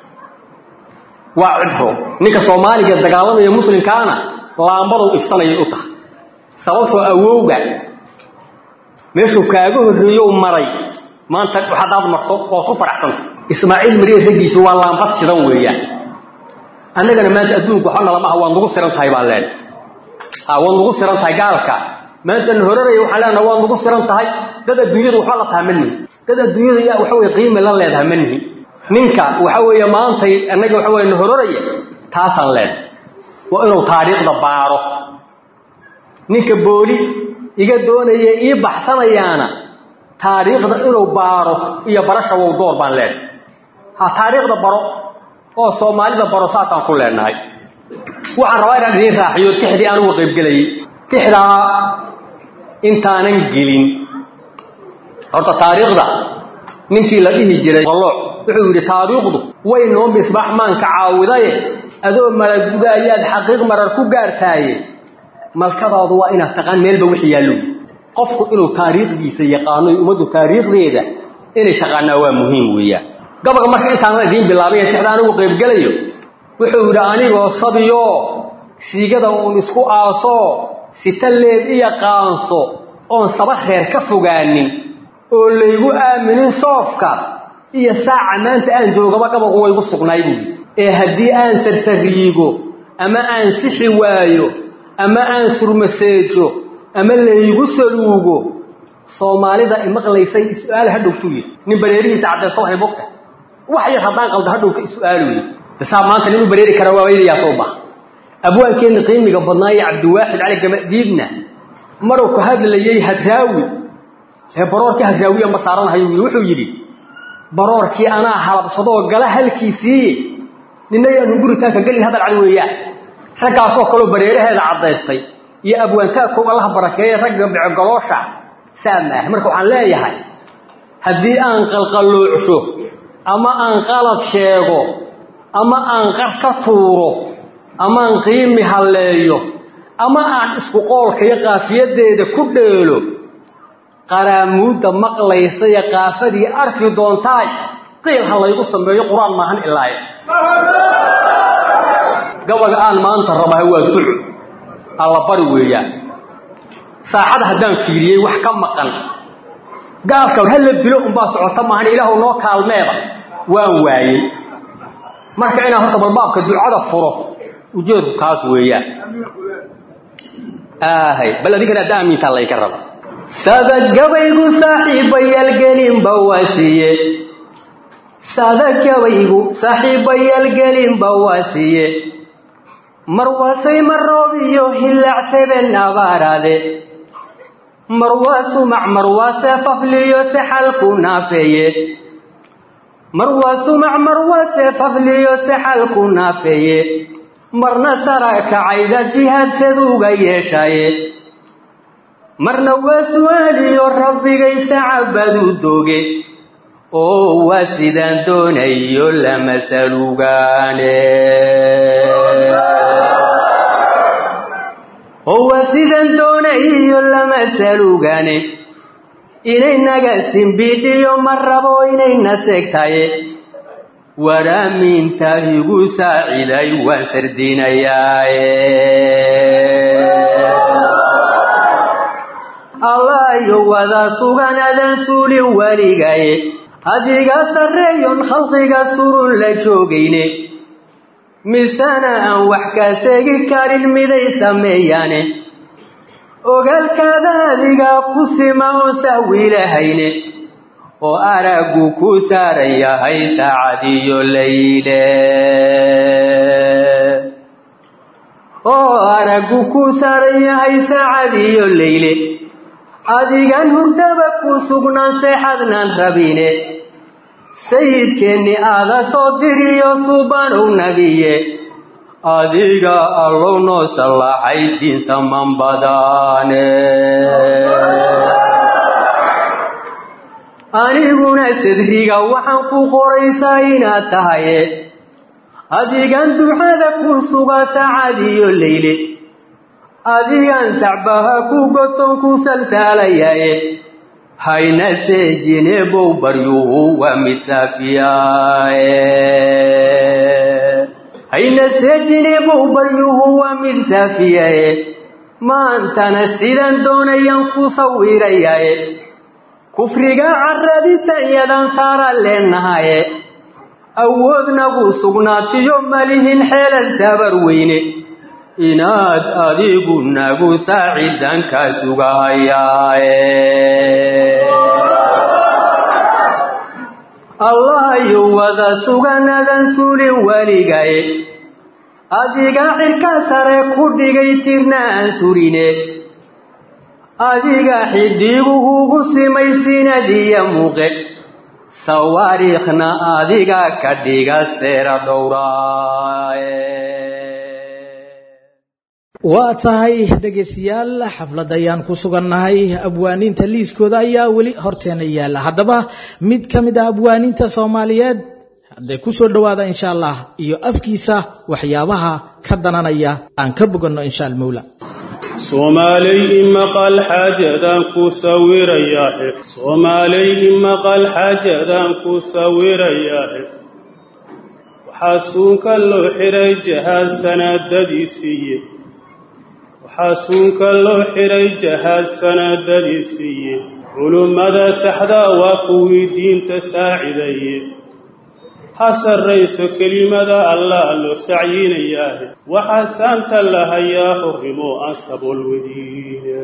waa cibro ninka soomaaliga dagaalamaya muslimkaana laambaduu ifsanayay u tahay sababtoo awowga meeshuu kaaga horreeyo maray maanta haddaad marto ood ku faraxsanta ismaaciil mariye raggiisa waa laambad shidan weeyaan annagana maanta adduunku waxba nalama aha waad nagu siran tahay baan leenahay ha waad nagu siran tahay gaalka maantan horaraya waxaan leenaha waad nagu siran tahay dad adduunyadu waxba la taha ma nihin dad adduunyada yaa waxa weye qiime la leedaha ma nihin ninka waxa weeye maantay annaga waxa weye na horaraya taasaan leenahay waa inuu taariikhda baaro ninka booli iga doonaya ii baxsanayaana taariikhda inuu baaro iyo barasha wow door baan leenahay ha taariikhda baro oo soomaalida baro saasaan ku leenahay waxaan rabaa inaan idiin raaxiyo tixdii aan uga qaybgelayay tixdaa intaanan gelin horta taariikhda ninkii la dhihi jiray qallooc wuxuu yidhi taariikhdu way noo misbaax maanka caawidaye adoo malaguda ayaad xaqiiq marar ku gaartaaye malkadaadu waa inaad taqaan meelba wixii yaallo qofku inuu taariikhdiisa yaqaano iyo ummaddu taariikhdeeda inay taqaanaa waa muhiim weeyaan gabaga marka intaanan idiin bilaabay ee tixda anigu qaybgelayo wuxuu yidhi anigoo sabiyoo siigada uun isku aasoo sita leeb iyo qaanso oon saba reer ka fogaanin oo laygu aaminin soofka iyo saaca maanta aan joogaba gabagu waygu sugnaay buuyi ee haddii aan sarsariigo ama aan sixi waayo ama aan surmaseejo ama laygu saluugo soomaalida imaqlaysay is-aal hadhowtuu yidhi nin bareerihiisa caddaysto waxay bogta wax yar haddaan qaldo hadhowka is-aaluye dasaa maanta nin u bareeri kara waa waynayaa soo baha abwaankeenna qiimiga badnaaye cabdiwaaxid cali gamadiidna maruu ku hadlayey hadraawi ee baroorkii hadraawiya ma saaranahayo wiil wuxuu yidhi baroorkii anaa halabsadoo gala halkiisiiye ninna yaanu guritaanka gelin hadal cad weeyaan raggaasoo kaloo bareeraheeda caddaystay iyo abwaantaagkow allaha barakeeye ragga becogoloosha saa maaha marka waxaan leeyahay haddii aan qalqalloocsho ama aan qalad sheego ama aan qar ka tuuro amaan qiimi halleeyo ama aan isku qoolkayo qaafiyaddeeda ku dheelo qaraamuudda maqlaysaya qaafadii arki doontaay qiil ha laygu sameeyo qur-aan maahan ilaaye gabaga aan maanta rabaha waa ducu alla bari weeyaan saaxada haddaan fiiriyey wax ka maqan gaalka ha la dilo unbaa socota maahan ilaahu noo kaalmeeda waan waayey marka inaan horta balbaabka ducada furo ujeedku kaas weeyaan aahay bal adinkana hadda aamintaa layka raba sada gabaygu saaxiibayaal gelinba waa siiye sada gabaygu saaxiibayaal gelinba waa siiye mar waasay mar roob iyo hillaac seben abaaraade mar waa sumac mar waa seefafliyo sexalku naafeeye mar waa sumac mar waa seefafliyo sexalku naafeeye marna sara kacayda jihaadsaduuga yeeshaye marna waa su'aaliyo rabbigaysa cabadu doge oo waa sidaan doonayo lama salugaane oo waa sidaan doonayo lama salugane inaynaga simbidhiyo ma rabo inayna seegtaye waraaminta igu saaciday waan sardinayaaye allaayo wada sugan adan suulin weligaye adiga sarreeyon khalqiga surun la joogayne misena aan wax ka seegi karin miday sameeyaane ogaalkaada adiga ku sima oon saawiilahayne oo araggu ku saaran yahay saacadiyo layle oo araggu ku saaran yahay saacadiyo layle adigan hurdaba ku sugnaan seexadnaan rabine sayidkeenni aada soo diriyo subanow nabiye adiga allow noo sallaxay diinsaman badaane aniguna sadriga waxaan ku qoraysaa inaad tahaye adigan ducada ku suga saacadiyo layle adigan sacbaha ku goton ku salsaalayaye hayna seejine bow baryuhu waa mid saafiyaaye hayna seejine bow baryuhu waa mid saafiyaye maantana sidan doonayaan ku sawirayaye kufriga caradisan yadan saara leenahaye awoodnagu sugnaatiyo malihin xeelan saabar weyne inaad adigu nagu saacidanka sugahayaaye allahayu wada suganadan sulin weligaye adiga cirka sare ku dhigay tirna aan surine adiga xidiguhugu simay sinadiya muuqe sawaariikhna adiga ka dhiga seera dhowraaye waa tahay dhegaystayaal xaflad ayaan ku sugannahay abwaaniinta liiskooda ayaa weli horteena yaalla haddaba mid ka mid ah abwaaniinta soomaaliyeed hadday ku soo dhowaada insha allah iyo afkiisa waxyaabaha ka dananaya aan ka boganno insha almawla soomaaley imaqal xaajadaan ku sawirayaahe soomaaley imaqal xaajadaan ku sawirayaahe waxaa suunka loo xiray jahaad sanaadadii siiye waxaa suunka loo xiray jahaad sanaadadii siiye culummada saxdaa waa kuwii diinta saacidaye ha sarrayso kelimada allah loo sacyinayaahe waxaa saanta la hayaa xurrimo aan sabool wediine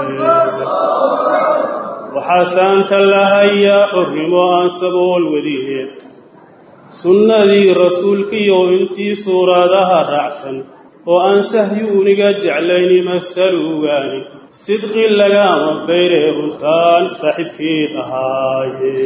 waxaa saanta la hayaa xurrimo aan sabool wediine sunnadii rasuulkiiyo intii suuradaha raacsan oo aan sahyuuniga jeclayni masalugaani sidqi lagama bayree runtaan saaxiibkeed ahaaye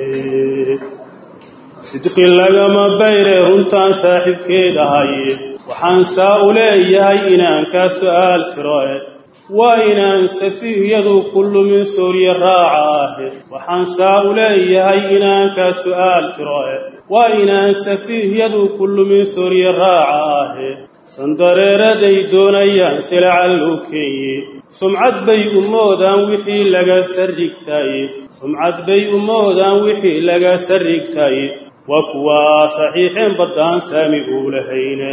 sidqi lagama bayree runtaan saaxiibkeed ahaaye waxaan saa u leeyahay inaan kaa su'aal tiroe waa inaan safiihyadu ku lumin soorye raaca ahe waxaan saa u leeyahay inaan kaa su'aal tiroe waa inaan safiihyadu ku lumin soorye raaca ahe sandareeraday doonayaan silacal loo keeye sumcad bay u moodaan wixii laga sarrigtaaye sumcad bay u moodaan wixii laga sarrigtaaye waa kuwaa saxiixeen baddaan saami uu lahayne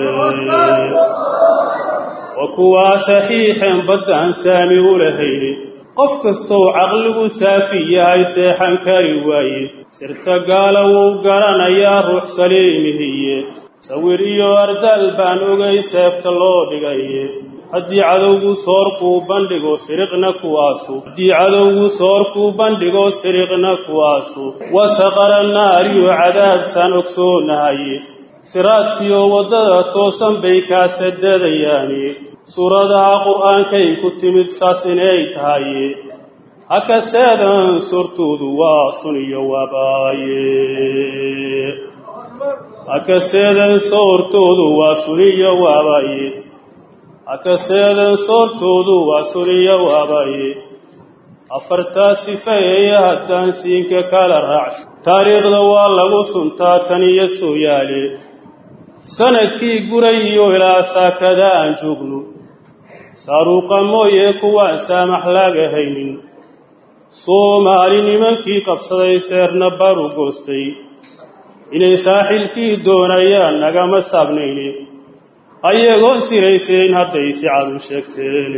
waa kuwaa saxiixeen baddaan saami u lahayne qof kastoo caqligu saafi yahay seexan kari waaye sirta gaala wuu garanayaa ruux saliimihiye sawir iyo ardaal baan ogay seefta loo dhigaye haddii cadowgu soorkuu bandhigo siriqna kuwaasu haddii cadowgu soorkuu bandhigo siriqna kuwaasu wasaqara naariyo cadaabsaan ogsoonahaye siraadkiyo waddada toosan bay kaa sadadayaani suuradaha qur'aankay ku timid saas inay tahaye hakaseedan suurtoodu waa sun iyo waabaaye hakaseedan soortoodu waa suniyo waabaye hakaseedan soortoodu waa suniyo waabaye afartaa sifeeye haddaan siinka kala raacsho taariikhda waa lagu suntaa tan iyo sooyaale sanadkii guray iyo ilaa saakada aan joogno saaruuqa mooye kuwaan saamax laga haynin soomaali nimankii qabsaday seerna baru goostay inay saaxilkii doonayaan nagama saabnayne ayagoon siraysayn hadday si cadu sheegteen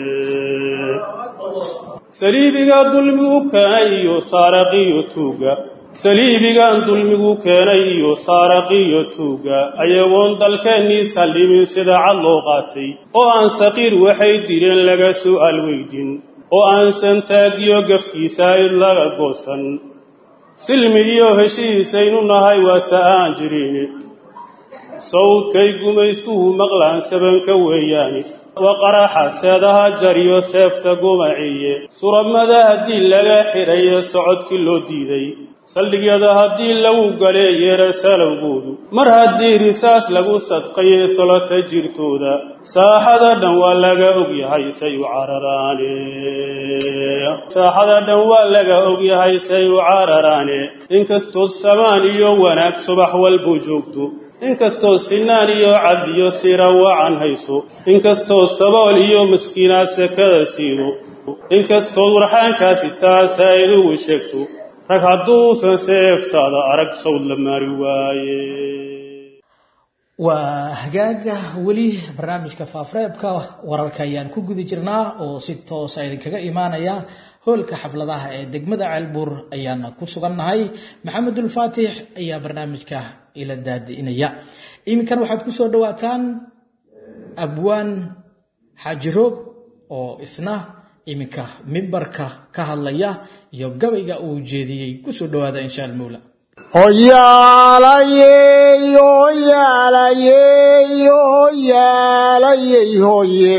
saliibiga dulmigu keenay iyo saaraqiyo tuugga saliibigan dulmigu keenay iyo saaraqiyo tuugga ayagoon dalkeennii sallimin sida cad loo qaatay oo aan saqiir waxay dileen laga su'aal weydin oo aan santaagyo gafkiisa id laga goosan silmi iyo heshiisaynu nahay waase aan jirin sawdkay gumaystuhu maqlaan sabanka weeyaani waa qaraxa seedaha jariyo seefta gumaciye suramada haddii laga xidhaye socodkii loo diiday saldhigyada haddii lagu galeeyeera salowgoodu mar haddii risaas lagu sadqaye solota jirtooda saaxada dhan waa laga ogyahay say u cararaane saaxada dhan waa laga ogyahay say u cararaane inkastood samaan iyo wanaag subax walbuu joogto inkastoo sinaan iyo cadliyo sira wacan hayso inkastoo sabool iyo maskiinaa sekada siido inkastood warxaankaasi taasaa idugu sheegto rag hadduusan seeftaada arag sawd la maari waaye waa hagaaga weli barnaamijka faafreebka wararka ayaan ku guda jirnaa oo si toosa idinkaga imaanaya hoolka xafladaha ee degmada ceelbuur ayaana ku sugannahay maxamedulfaatix ayaa barnaamijka ila daadi'inaya iminkan waxaad ku soo dhawaataan abwaan xaajiroog oo isna iminka mimbarka ka hadlaya iyo gabayga uu jeediyey kusoo dhawaada insha almawla hoyaalayey hoyaalayey hoyaalayey hoye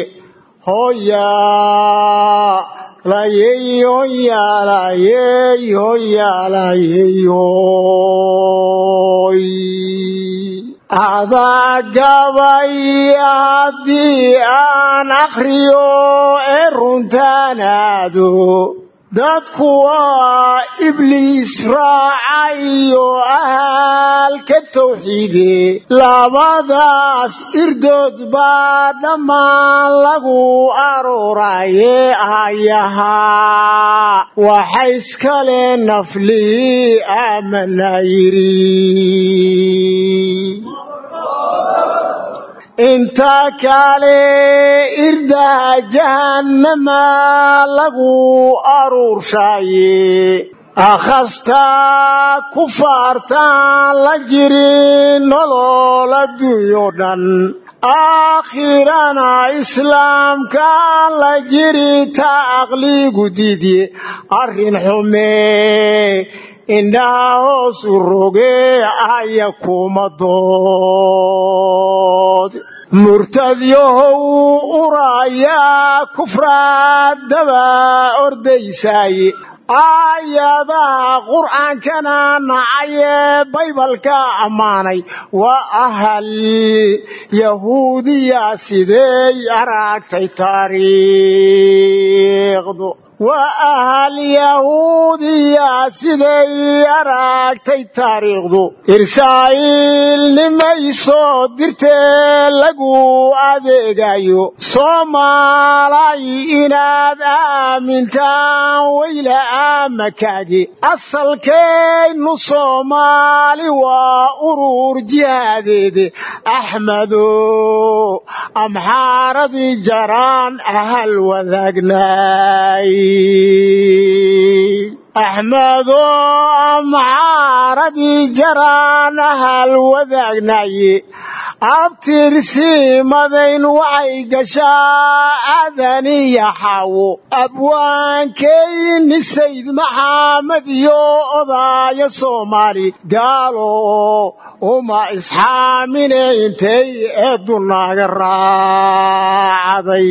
hoyaalayey hoyaalayey hoyaalayey hoy adaa gabay haddii aan akhriyo ee runtaanaado dadku waa ibliis raacayo ahaalka tawxiide labadaas irdood baa dhammaan lagu arooraye ayahaa waxa iskale naflii aamana yidhi inta kale irdaha jahannama lagu aruurshaye akhastaa kufaartaan la jirin nolol adduunyo dhan aakhirana islaamkaan la jiri ta aqligu didye arrin xumee indhaha hoosu rogee aya kuma dood murtadyahow uraayaa kufraad daba ordaysaaye aayadaha qur'aankana nacayee baybalka ammaanay waa ahal yahuudiya sideey aragtay taariikhdu waa ahal yahuudiya siday aragtay taariikhdu israa'iil nimay soo dirtee lagu adeegayo soomaalay inaad aamintaan weyla aamakaagi asalkaynu soomaali waa urur jihaadeede axmedo amxaaradii jaraan ahal wadaagnay axmedo amxaaradii jaraan ahal wadaagnaye abtirsiimadayn waxay gashaa aadaniya xaawo abwaankeyni sayd maxamed iyo odaaya soomaali gaalo uma isxaamine intay eeddu naaga raacday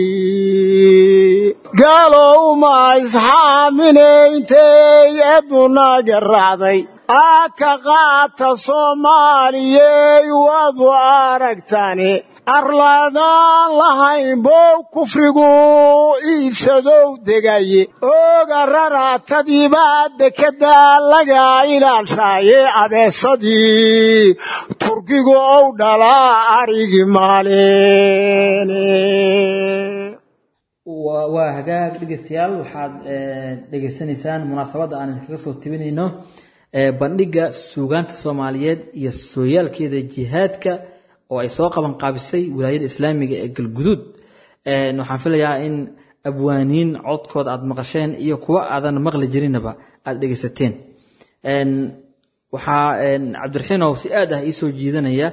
gaalo uma isxaamine intay eeddu naaga raacday aa ka qaata soomaaliyey waadu aragtani arlaadaan lahayn bow kufrigu iibsadow degaye ooga raraatadiibaa dekadda laga ilaalshaaye abeesadii turkigu ow dhalaa arigi maaleene waa hagaag dhegeystayaal waxaad dhegeysanaysaan munaasabadda aan idinkaga soo tebinayno bandhigga suugaanta soomaaliyeed iyo sooyaalkeeda jihaadka oo ay soo qaban qaabisay wilaayada islaamiga ee galguduud waxaan filayaa in abwaaniin codkooda aad maqasheen iyo kuwa aadan maqli jirinaba aad dhegeysateen waxaa cabdiraxiinow si aad ah iisoo jiidanaya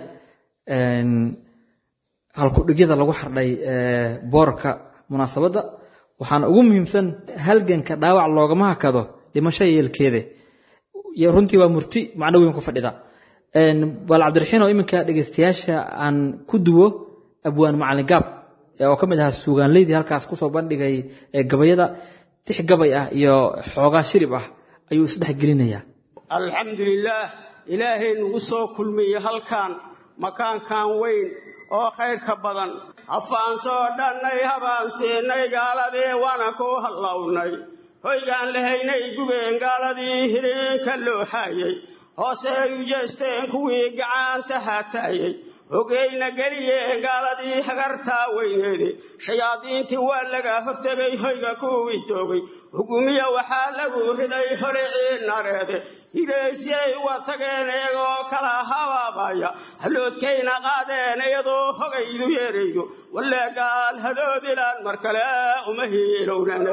halkudhigyada lagu xardhay boorka munaasabadda waxaana ugu muhiimsan halganka dhaawac loogama hakado dhimasho yeelkeede runtii waa murti macno weyn ku fadhida bal cabdiraxiin oo iminka dhegeystayaasha aan ku duwo abwaan macalin gaab oo ka mid ahaa suugaanleydii halkaas kusoo bandhigay gabayada tix gabay ah iyo xoogaa shirib ah ayuu isdhex gelinayaa alxamdulilaah ilaahay nugu soo kulmiye halkan makaankan weyn oo khayrka badan hafaan soo dhannay habaan siinay gaaladii waana ku hallawnay hoygaan lahaynay gubeen gaaladii hiriinka loo xaayay hoose ay u jeesteen kuwii gacanta hataayey hogeyna geliyeen gaaladii hagartaa weyneede shayaadiintii waa laga hortegay hoyga kuwii joogay hugumiya waxaa lagu riday holicii nareede hiraysyay uga tageen iyagoo kala habaabaya haloodkayna qaadeen iyadoo hogaydu yeeraydo walle gaal hadoodilaan mar kale uma hiilownana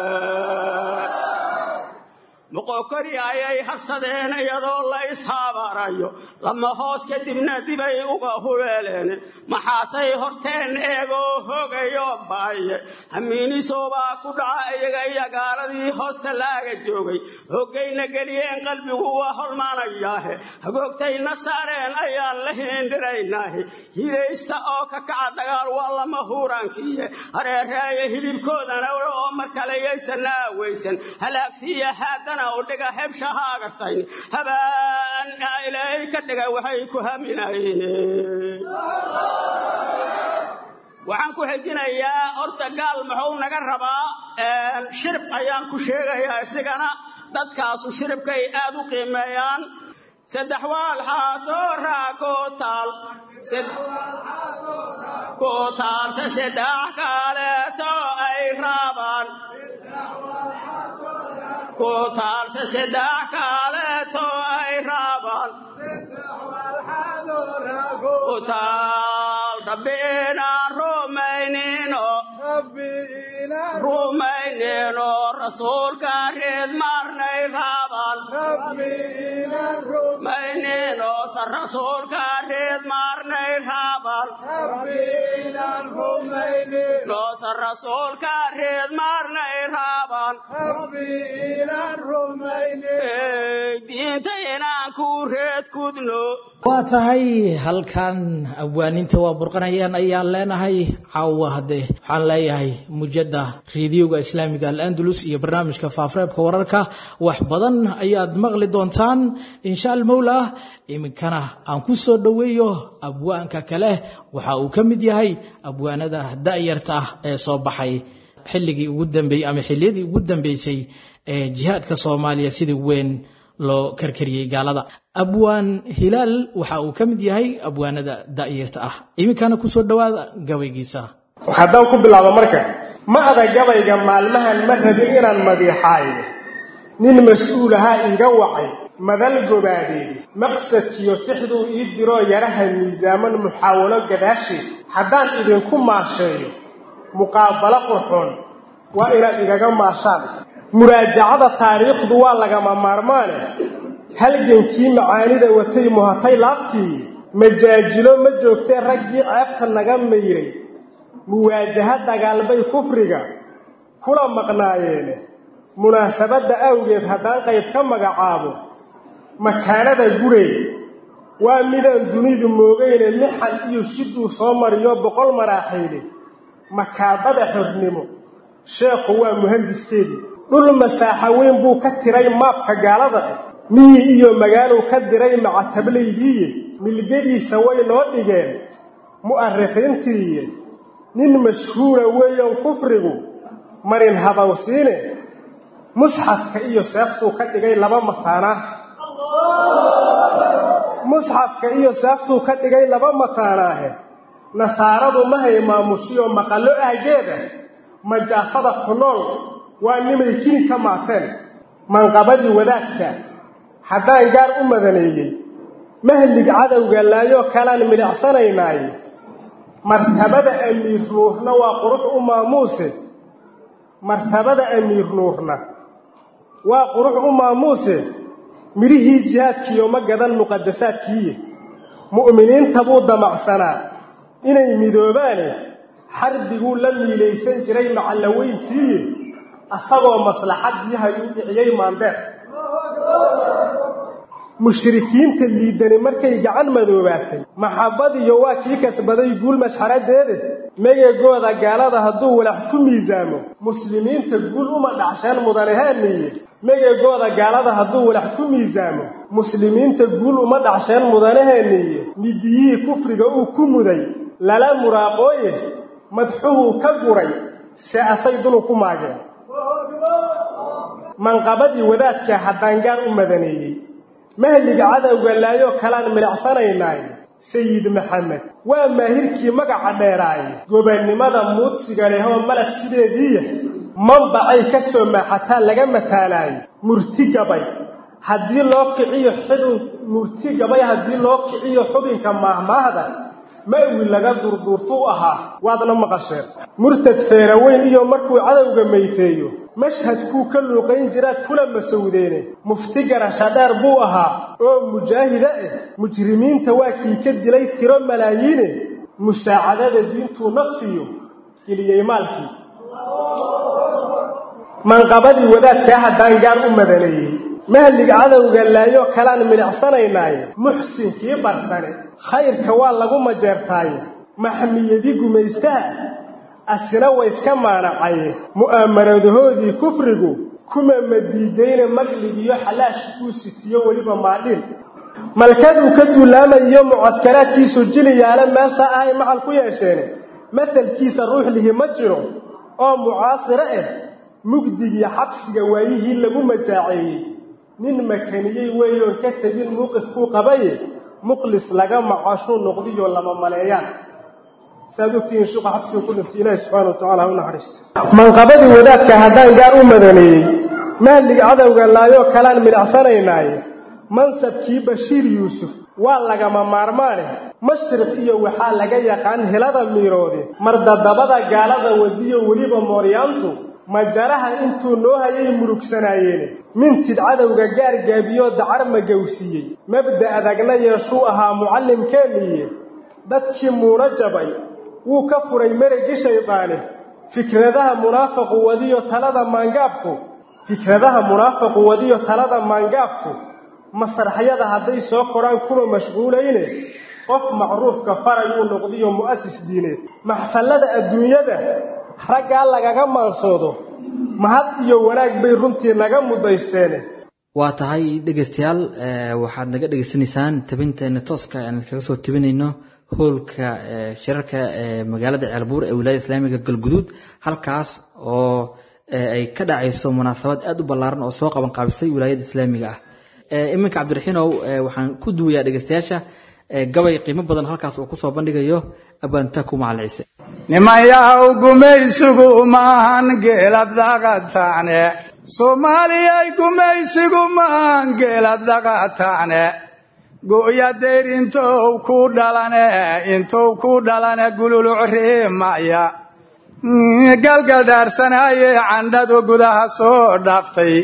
moqokori ayay harsadeen iyadoo la ishabaarayo lama hoos kadibna dibay uga hubeeleen maxaasay horteen eegoo hogayo baaye hamiinisoobaa ku dhaca iyaga iyo gaaladii hoosta laaga joogay hogayna geliyeen qalbigu waa holmaanayaahe hagoogtayna saareen ayaan la hiindhiraynaahe hiraysta oo ka kaca dagaal waa lama huuraankiiye hareereeye hilibkoodana oo mar kale yaysan aaweysan halaagsiiya haadana udhiga hebshahaagartayn habaan ilaahay ka dhiga waxay ku haminayeen waxaan ku xejinayaa horta gaal muxuu naga rabaa shirib ayaan ku sheegayaa isigana dadkaasu shiribkay aad u qiimeeyaan saddex waal xaatoo raa koo taal koo taalse saddex kaaleeto ay raabaan ku taalse saddex kaaleeto ay raabaan ku taal rabbi inaan rumaynino rumaynino rasuulka reed maarnay raabaan rumaynino sa rasuulka reed maarnay raabaan noosa rasuulka reed maarnay raabaan diinta inaan ku reed kudno waa tahay halkan abwaaninta waa burqanayaan ayaan leenahay caawa haddee waxaan leeyahay mujada reediyoga islaamiga al-andalus iyo barnaamijka faafreebka wararka wax badan ayaad maqli doontaan insha almowla iminkana aan ku soo dhoweeyo abwaanka kale waxa uu ka mid yahay abwaanada da'yarta ah ee soo baxay xilligii ugu dambeeyey ama xilliyadii ugu dambeysay ee jihaadka soomaaliya sidii weyn loo karkariyey gaalada abwaan hilaal waxa uu ka mid yahay abwaanada da'yarta ah iminkana kusoo dhowaada gabaygiisa haddaan ku bilaabo marka ma ada gabayga maalmahan ma rabin inaan madiixaayo nin mas-uul ahaa iiga wacay madal gobaadeedi maqsadkiyo tixduu ii diroo yaraha miisaaman muxaawalo gadaasheed haddaan idinku maasheeyo muqaabalo qurxoon waa inaad igaga maashaan muraajacada taariikhdu waa lagama maarmaane halgankii macaanida watay muhatay laabtii majaajilo ma joogtee raggii ceebta naga mayray muwaajaha dagaalbay kufriga kula maqnaayeene munaasabadda awgeed haddaan qayb ka magacaabo makaanada gurey waa midaan dunidu moogayne mixan iyo shiduu soo mariyo boqol maraaxiile makaabada xornimo sheekhu waa muhandiskeedii dhul masaaxa weyn buu ka tiray maabka gaalada ah miyi iyo magaaluu ka diray macatablaydiiye milgadiisa way noo dhigeen mu'arikhiintiiye nin mashhuura weeyaan kufrigu marin habawsiine musxafka iyo seeftuu ka dhigay laba mataanah musxafka iyo seeftuu ka dhigay laba mataanaahe nasaaradu mahay maamushiyo maqallo ahgeeda majaafada ku nool waa nimay kini ka maateen manqabadii wadaadka haddaan gaar u madaneeyey mahlig cadowga laayoo kalaan midhacsanaynaay martabada amiir nuurna waa qurux u maamuuse martabada amiir nuurna waa qurux u maamuuse midhihii jihaadkiiyo ma gadan muqadasaadkiiye mu'miniinta buu damacsanaa inay midoobaane xarbiguu la miilaysan jiray macallaweyntiiye asagoo maslaxadii hayuu dhiciyey maandeer mushrikiinta liidani markay gacan madoobaatay maxabbadiyo waa kii kasbaday guul mashxaradeede megegooda gaalada hadduu walax ku miisaamo muslimiinta guul uma dhacsheen mudanahaaniye megegooda gaalada hadduu walax ku miisaamo muslimiinta guul uma dhacsheen mudanahaaniye midiyihii kufriga uu ku muday lala muraaqooye madxuhuu ka guray se asay dulu ku maageen manqabadii wadaadka haddaan gaar u madaneeyey mahliga cadowga laayoo kalaan milicsanaynaaye sayid maxamed waa maahirkii magaca dheeraaye gobannimada muudsiga leh oo malab sideediiya manbacay ka soo maaxataa laga mataalaaye murti gabay haddii loo kiciyo xidun murti gabay haddii loo kiciyo xubinka maahmaahda ma'wi laga durduurtuu ahaa waadna maqasheen murtad feeraweyn iyo markuu cadowga mayteeyo mashhadkuu ka luuqayn jiraad kula masawdeene mufti garasha dheer buu ahaa oo mujaahida ah mujrimiinta waa kii ka dilay tiro malaayiine musaacadada diintuu naftiyo geliyey maalkii manqabadii wadaadkaa haddaan gaar u madaneeyey mahliga cadowga laayo kalaan milicsanaynaaye muxsinkii barsane khayrka waa lagu majeertaaye maxmiyadii gumaystaha asina wayska maanacaye mu'aamaradahoodii kufrigu kuma madiidayne maqligiyo xalaash uu sitiyo weliba maadhin malkaduu ka duulaamayiyo mucaskaraadkiisu jiliyaale meesha ahay macal ku yeesheene matalkiisa ruux lihi ma jiro oo mucaasiro ah mugdigii xabsiga waayihii lagu majaaceeyey nin makaniyey weeyoon ka tegin muuqifkuu qabaye mukhlis laga macashuu noqdiyo lama maleeyaan saad ogtihiin shuqa xabsiga ku dhintay ilaahi subxaana wa tacala ha u naxariisto manqabadii wadaadka haddaan gaar u madaneeyey mahliga cadowga laayoo kalaan milicsanaynaaye mansabkii bashiir yuusuf waa lagama maarmaane mashriq iyo waxaa laga yaqaan helada miiroode mardadabada gaalada wadiyo weliba mooryaantu majaraha intuu noo hayay murugsanaayeen mintid cadowga gaargaabiyoo dacar magowsiiyey mabda adagna yeeshuu ahaa mucallimkeenniiye dadkii muuna jabay wuu ka furay meregi shaydaane fikradaha munaafaqu wadiyo talada maangaabku fikradaha munaafaqu wadiyo talada maangaabku masraxyada hadday soo koraan kuma mashquulayne qof macruufka farayuu noqdiyo mu'asis diineed maxfallada adduunyada raggaa lagaga maansoodo mahad iyo wanaag bay runtii naga mudaysteene waa tahay dhegaystayaal waxaad naga dhegaysanaysaan tabinteena tooska aan kaga soo tabinayno hoolka shirarka ee magaalada ceelbuur ee wilaayada islaamiga galguduud halkaas oo ay ka dhacayso munaasabad aad u ballaaran oo soo qaban qaabisay wilaayada islaamiga ah iminka cabdiraxiinow waxaan ku duwayaa dhegaystayaasha gabay qiimo badan halkaas uu kusoo bandhigayo abaantaku macalin ciise nimanyahow gumaysigu maahan geelad dhaqataane soomaaliyay gumaysigu maahan geelad dhaqataane go'ya dayr intou ku dhalane intou ku dhalane gululuc riimaya galgaldhaarsanaaye candhadu gudaha soo dhaaftay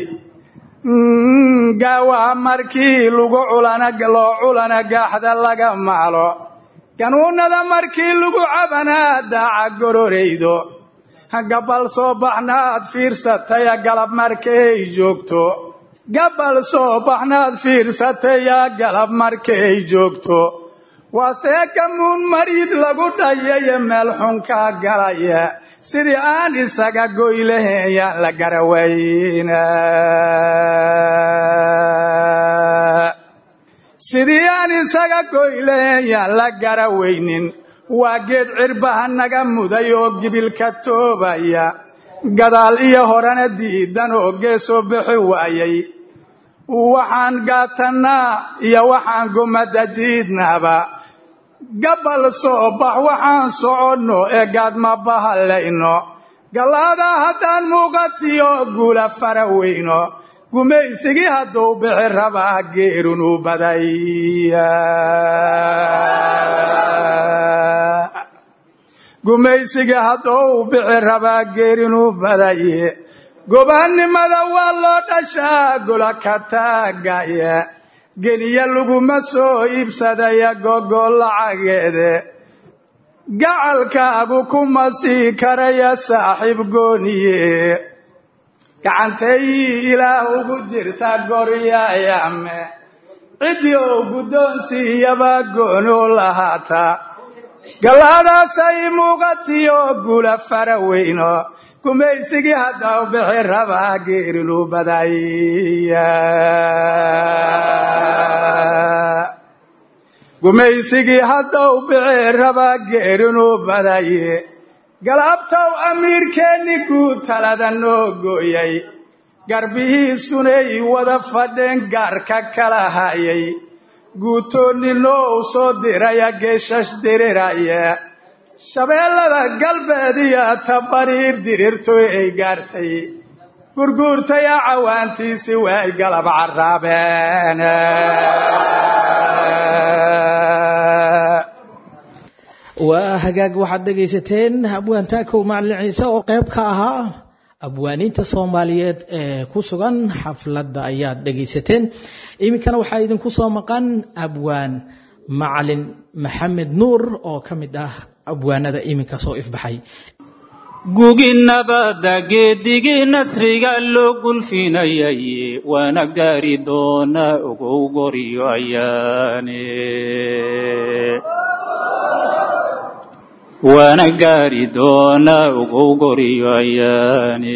gaawaha markii lagu culana loo culana gaaxda laga maalo ganuunnada markii lagu cabanaa daaca gororaydo gabbal soo baxnaad fiirsataya galab markay joogto gabbal soo baxnaad fiirsataya galab markay joogto waasee gamuun marid lagu dhayaye meel xun ka galaya sidii aan isaga goylahayn yaan la garawayna sidii aan isaga goylahayn yaan la garawaynin waa geed cirbaha naga muday oo gibilka toobaya gadaal iyo horena diidan oo geesoo bixi waayay waxaan gaatannaa iyo waxaan gumada jiidnaaba gabbal soo bax waxaan soconno ee gaadma bahallayno gallaadaa haddaan muuqatiyo guula fara weyno gumaysigii hadduu bixi rabaa geerunu badaya gumaysigii hadduu bixi rabaa geerinu badaye gobaannimada waa loo dhashaa gola ka taagaya geniya laguma soo iibsadaya gogo lacageede gacalkaagu kuma sii karaya saaxiib gooniye gacantay ilaah ugu jirta goryayame ciddii oo guddoonsiiyaba gooni u lahaataa gallaadaasay muuqatiyo guula fara weyno gumaysigii hadda u bixi rabaa geerilu badaya gumaysigii hadda u bixi rabaa geerinu badaye galabtow amiirkeenni guud talada noo gooyay garbihiisunay wada fadheen gaarka kala hayay guutoonninoo u soo diraya geeshash diriraya shabeellada galbeed iyo tabariir dirirtoy ay gaartay gurguurtaya cawaantiisi way galab carraabeen waa hagaag waxaad dhegaysateen abwaan taakow macalin ciise oo qayb ka ahaa abwaaniinta soomaaliyeed ee ku sugan xafladda ayaad dhegaysateen iminkana waxaa idinku soo maqan abwaan macalin maxamed nuur oo ka mid ah abwaanada iminka soo ifbaxay gugi nabadda geedigii nasriga loo gulfinayay waana gaari doona ogow goryo ayaane waana gaari doona ogow goryo ayaane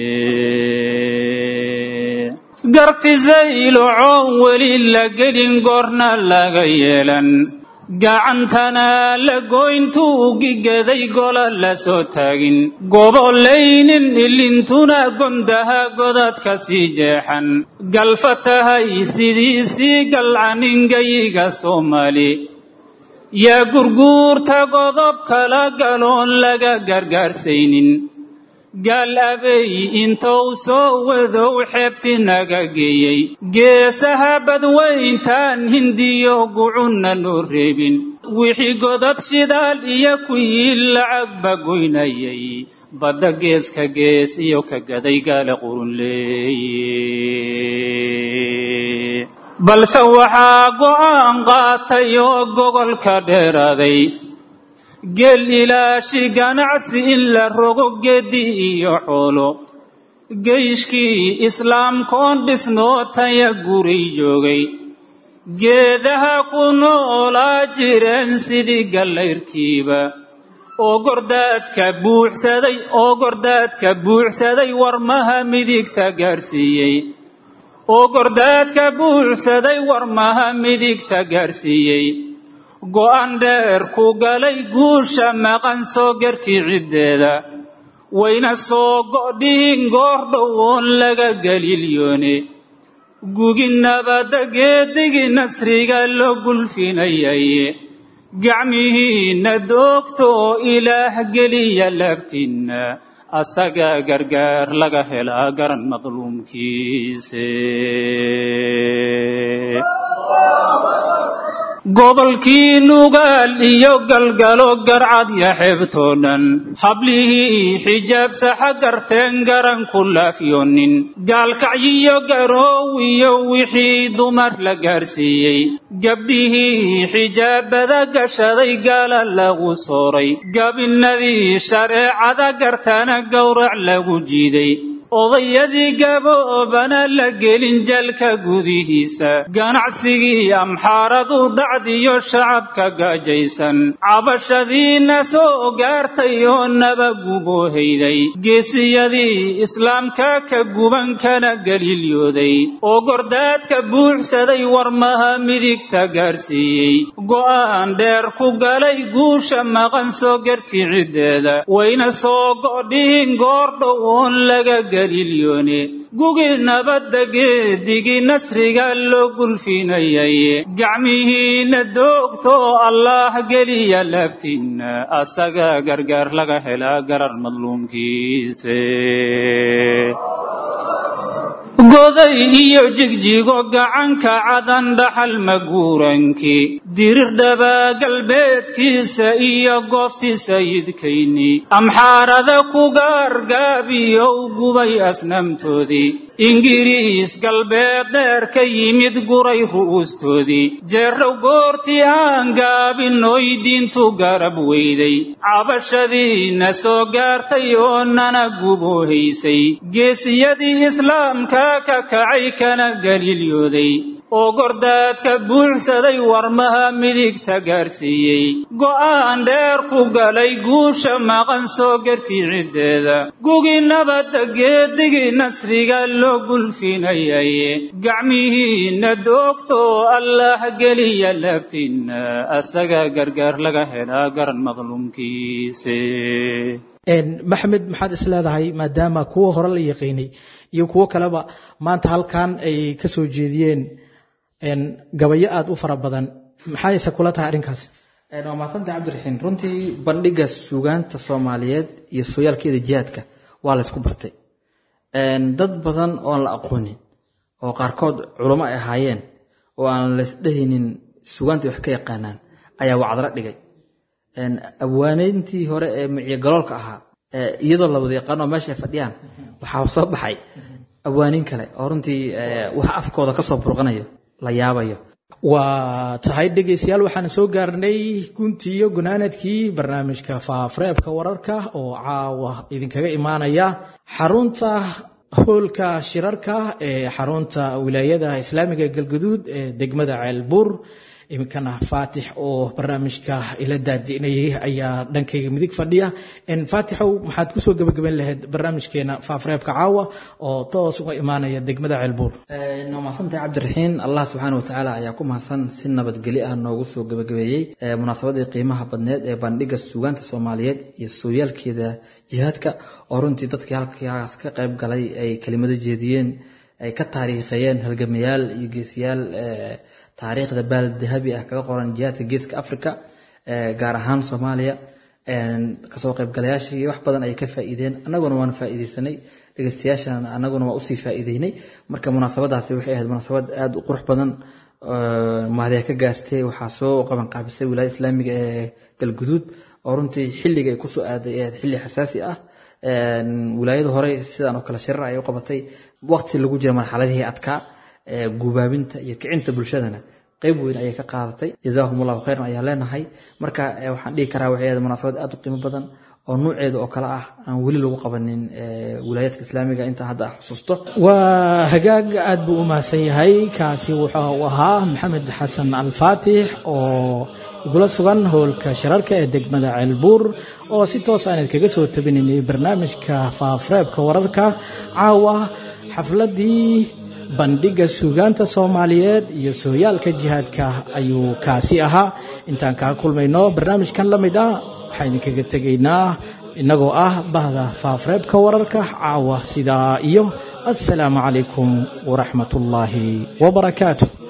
gartisaylo coon weli la gelin goorna laga yeelan gacantana la goyntuu gigaday gola la soo taagin gobolaynin ilintuna gondaha godadka sii jeexan galfa tahay sidiisii galcaningayiga soomaali yaa gurguurta godob kala galoon laga gargaarsaynin gaal abey intou soo wadow xeebti naga geeyey geesaha badwayntaan hindiyo gucunna loo reebin wixii godad shidaal iyo kuwii lacagba goynayay badda geeska gees iyo ka gaday gaala qurunleeye balse waxaa go'aan qaatay oo gogolka dheeraaday geel ilaashi ganacsi in la rogo geedi iyo xoolo geyshkii islaamkoon dhisnoo taya guri joogay geedaha ku noolaa jireen sidii gallayrkiiba oo gordaadka buuxsaday oo gordaadka buuxsaday warmaha midigta gaarsiiyey oo gordaadka buuxsaday warmaha midigta gaarsiiyey go'an dheer ku galay guusha maqan soo garkii ciddeeda wayna soo go'dhihin goor dhowoon laga galilyoone gugi nabadda geedigii nasriga loo gulfinayay gacmihiinna doogto oo ilaah geliya laabtiinna asagaa gargaar laga helaa garan madluumkiise gobolkii nugaal iyo galgalo garcadya xeebtoo dhan hablihii xijaab saxa garteen garan ku laafyoonin gaalkacyiyo garoowiyo wixii dumar la gaarsiiyey gabdhihii xijaabada gashaday gaala lagu sooray gabinnadii shareecada gartana gowrac lagu jiiday odayadii gaboobana la gelin jalka gudihiisa ganacsigii amxaaradu dhacdiyo shacabka gaajaysan cabashadiina soo gaartay oo naba guboohayday geesiyadii islaamka ka guban kana galiilyooday oo gordaadka buuxsaday warmaha midigta gaarsiiyey go'aan dheer ku galay guusha maqan soo garkii ciddeeda wayna soo go'dhihin goor dhowoon laga gugi nabadda geedigii nasriga loo gulfinayay gacmihiinna doogto allaah geliya laabtiinna asagaa gargaar laga helaa garar madluumkiise goday iyo jigjigo gacanka cadan dhaxal maguurankii dirir dhabaa galbeedkiisa iyo goobtii sayidkayni amxaarada ku gaargaabiyow gubay asnaamtoodii ingiriis galbeed dheer ka yimid guray ru'uustoodii jeerrow goortii aan gaabinoy diintu garab weyday cabashadiina soo gaartay oo nana guboohaysay geesiyadii islaamka ka kacay kana galiilyooday oo gordaadka buuxsaday warmaha midigta gaarsiiyey go'aan dheer ku galay guusha maqan soo garkii ciddeeda gugi nabadda geedigii nasriga loo gulfinayay gacmihiinna doogto allaah geliya laabtiinna asagaa gargaar laga helaa garan madluumkiise maxamed maxaad is leedahay maadaama kuwa hore la yaqiinay iyo kuwo kaleba maanta halkan ay ka soo jeediyeen gabayo aada u fara badan maxayse kula tahay arrinkaas waa mahadsantay cabdiraxiin runtii bandhiga suugaanta soomaaliyeed iyo sooyaalkeeda jihaadka waa laysku bartay dad badan oon la aqoonin oo qaarkood culamo ay ahaayeen oo aan laysdhehaynin suugaantii wax ka yaqaanaan ayaa wacdalo dhigay abwaaneyntii hore ee miciyogaloolka ahaa iyadoo la wada yaqaano meesha ay fadhiyaan waxaa soo baxay abwaaniin kale oo runtii wax afkooda kasoo burqanayo la yaabayo waa tahay dhegaystayaal waxaan soo gaarnay guntii iyo gunaanadkii barnaamijka faafareebka wararka oo caawa idinkaga imaanaya xarunta hoolka shirarka ee xarunta wilaayada islaamiga galguduud ee degmada ceelbuur iminkana faatix oo barnaamijka ila daadinayay ayaa dhankayga midig fadhiya faatixow maxaad kusoo gebagaben lahayd barnaamijkeena faafareebka caawa oo toos uga imaanaya degmada ceelbuur waa mahadsantahay cabdiraxiin allah subxaana watacaala ayaa ku mahadsan si nabadgelyo ah noogu soo gebagabeeyey munaasabadii qiimaha badneed ee bandhiga suugaanta soomaaliyeed iyo sooyaalkeeda jihaadka oo runtii dadkii halkaas ka qayb galay ay kelimado jeediyeen ay ka taariikheeyeen halgamayaal iyo geesiyaal taariikhda baal dahabi ah kaga qoran jihaadka geeska africa gaar ahaan soomaaliya kasoo qaybgalayaashii wax badan ay ka faa'iideen annaguna waan faa'iideysanay dhegeystayaashan annaguna waa usii faa'iideynay marka munaasabadaasi waxay ahayd munaasabad aada u qurux badan mahadee ka gaartay waxaa soo qaban qaabisay wilaayada islaamiga ee galguduud oo runtii xilliga ay kusoo aaday ahayd xilli xasaasi ah wilaayada hore sidan oo kale shirar ay u qabatay waqti lagu jira marxaladihii adkaa gubaabinta iyo kicinta bulshadana qayb weyn ayay ka qaadatay jazaahum allahu khayran ayaan leenahay marka waxaan dhihi karaa waxay ahayd munaasabad aada u qiimo badan oo nuuceeda oo kale ah aan weli lagu qabanin wilaayaadka islaamiga intaan hadda xusuusto waa hagaag aad buu u mahadsan yahay kaasi wuxuu ahaa maxamed xasan alfaatix oo igula sugan howlka shirarka ee degmada ceelbuur oo si toos aan idkaga soo tabinaynay barnaamijka faafareebka wararka caawa xafladii bandhiga suugaanta soomaaliyeed iyo sooyaalka jihaadka ayuu kaasi ahaa intaan kaa kulmayno barnaamijkan la mid ah waxaan idinkaga tegaynaa innagoo ah bahda faafareebka wararka caawa sidaa iyo assalaamu calaykum waraxmat ullaahi wabarakaatu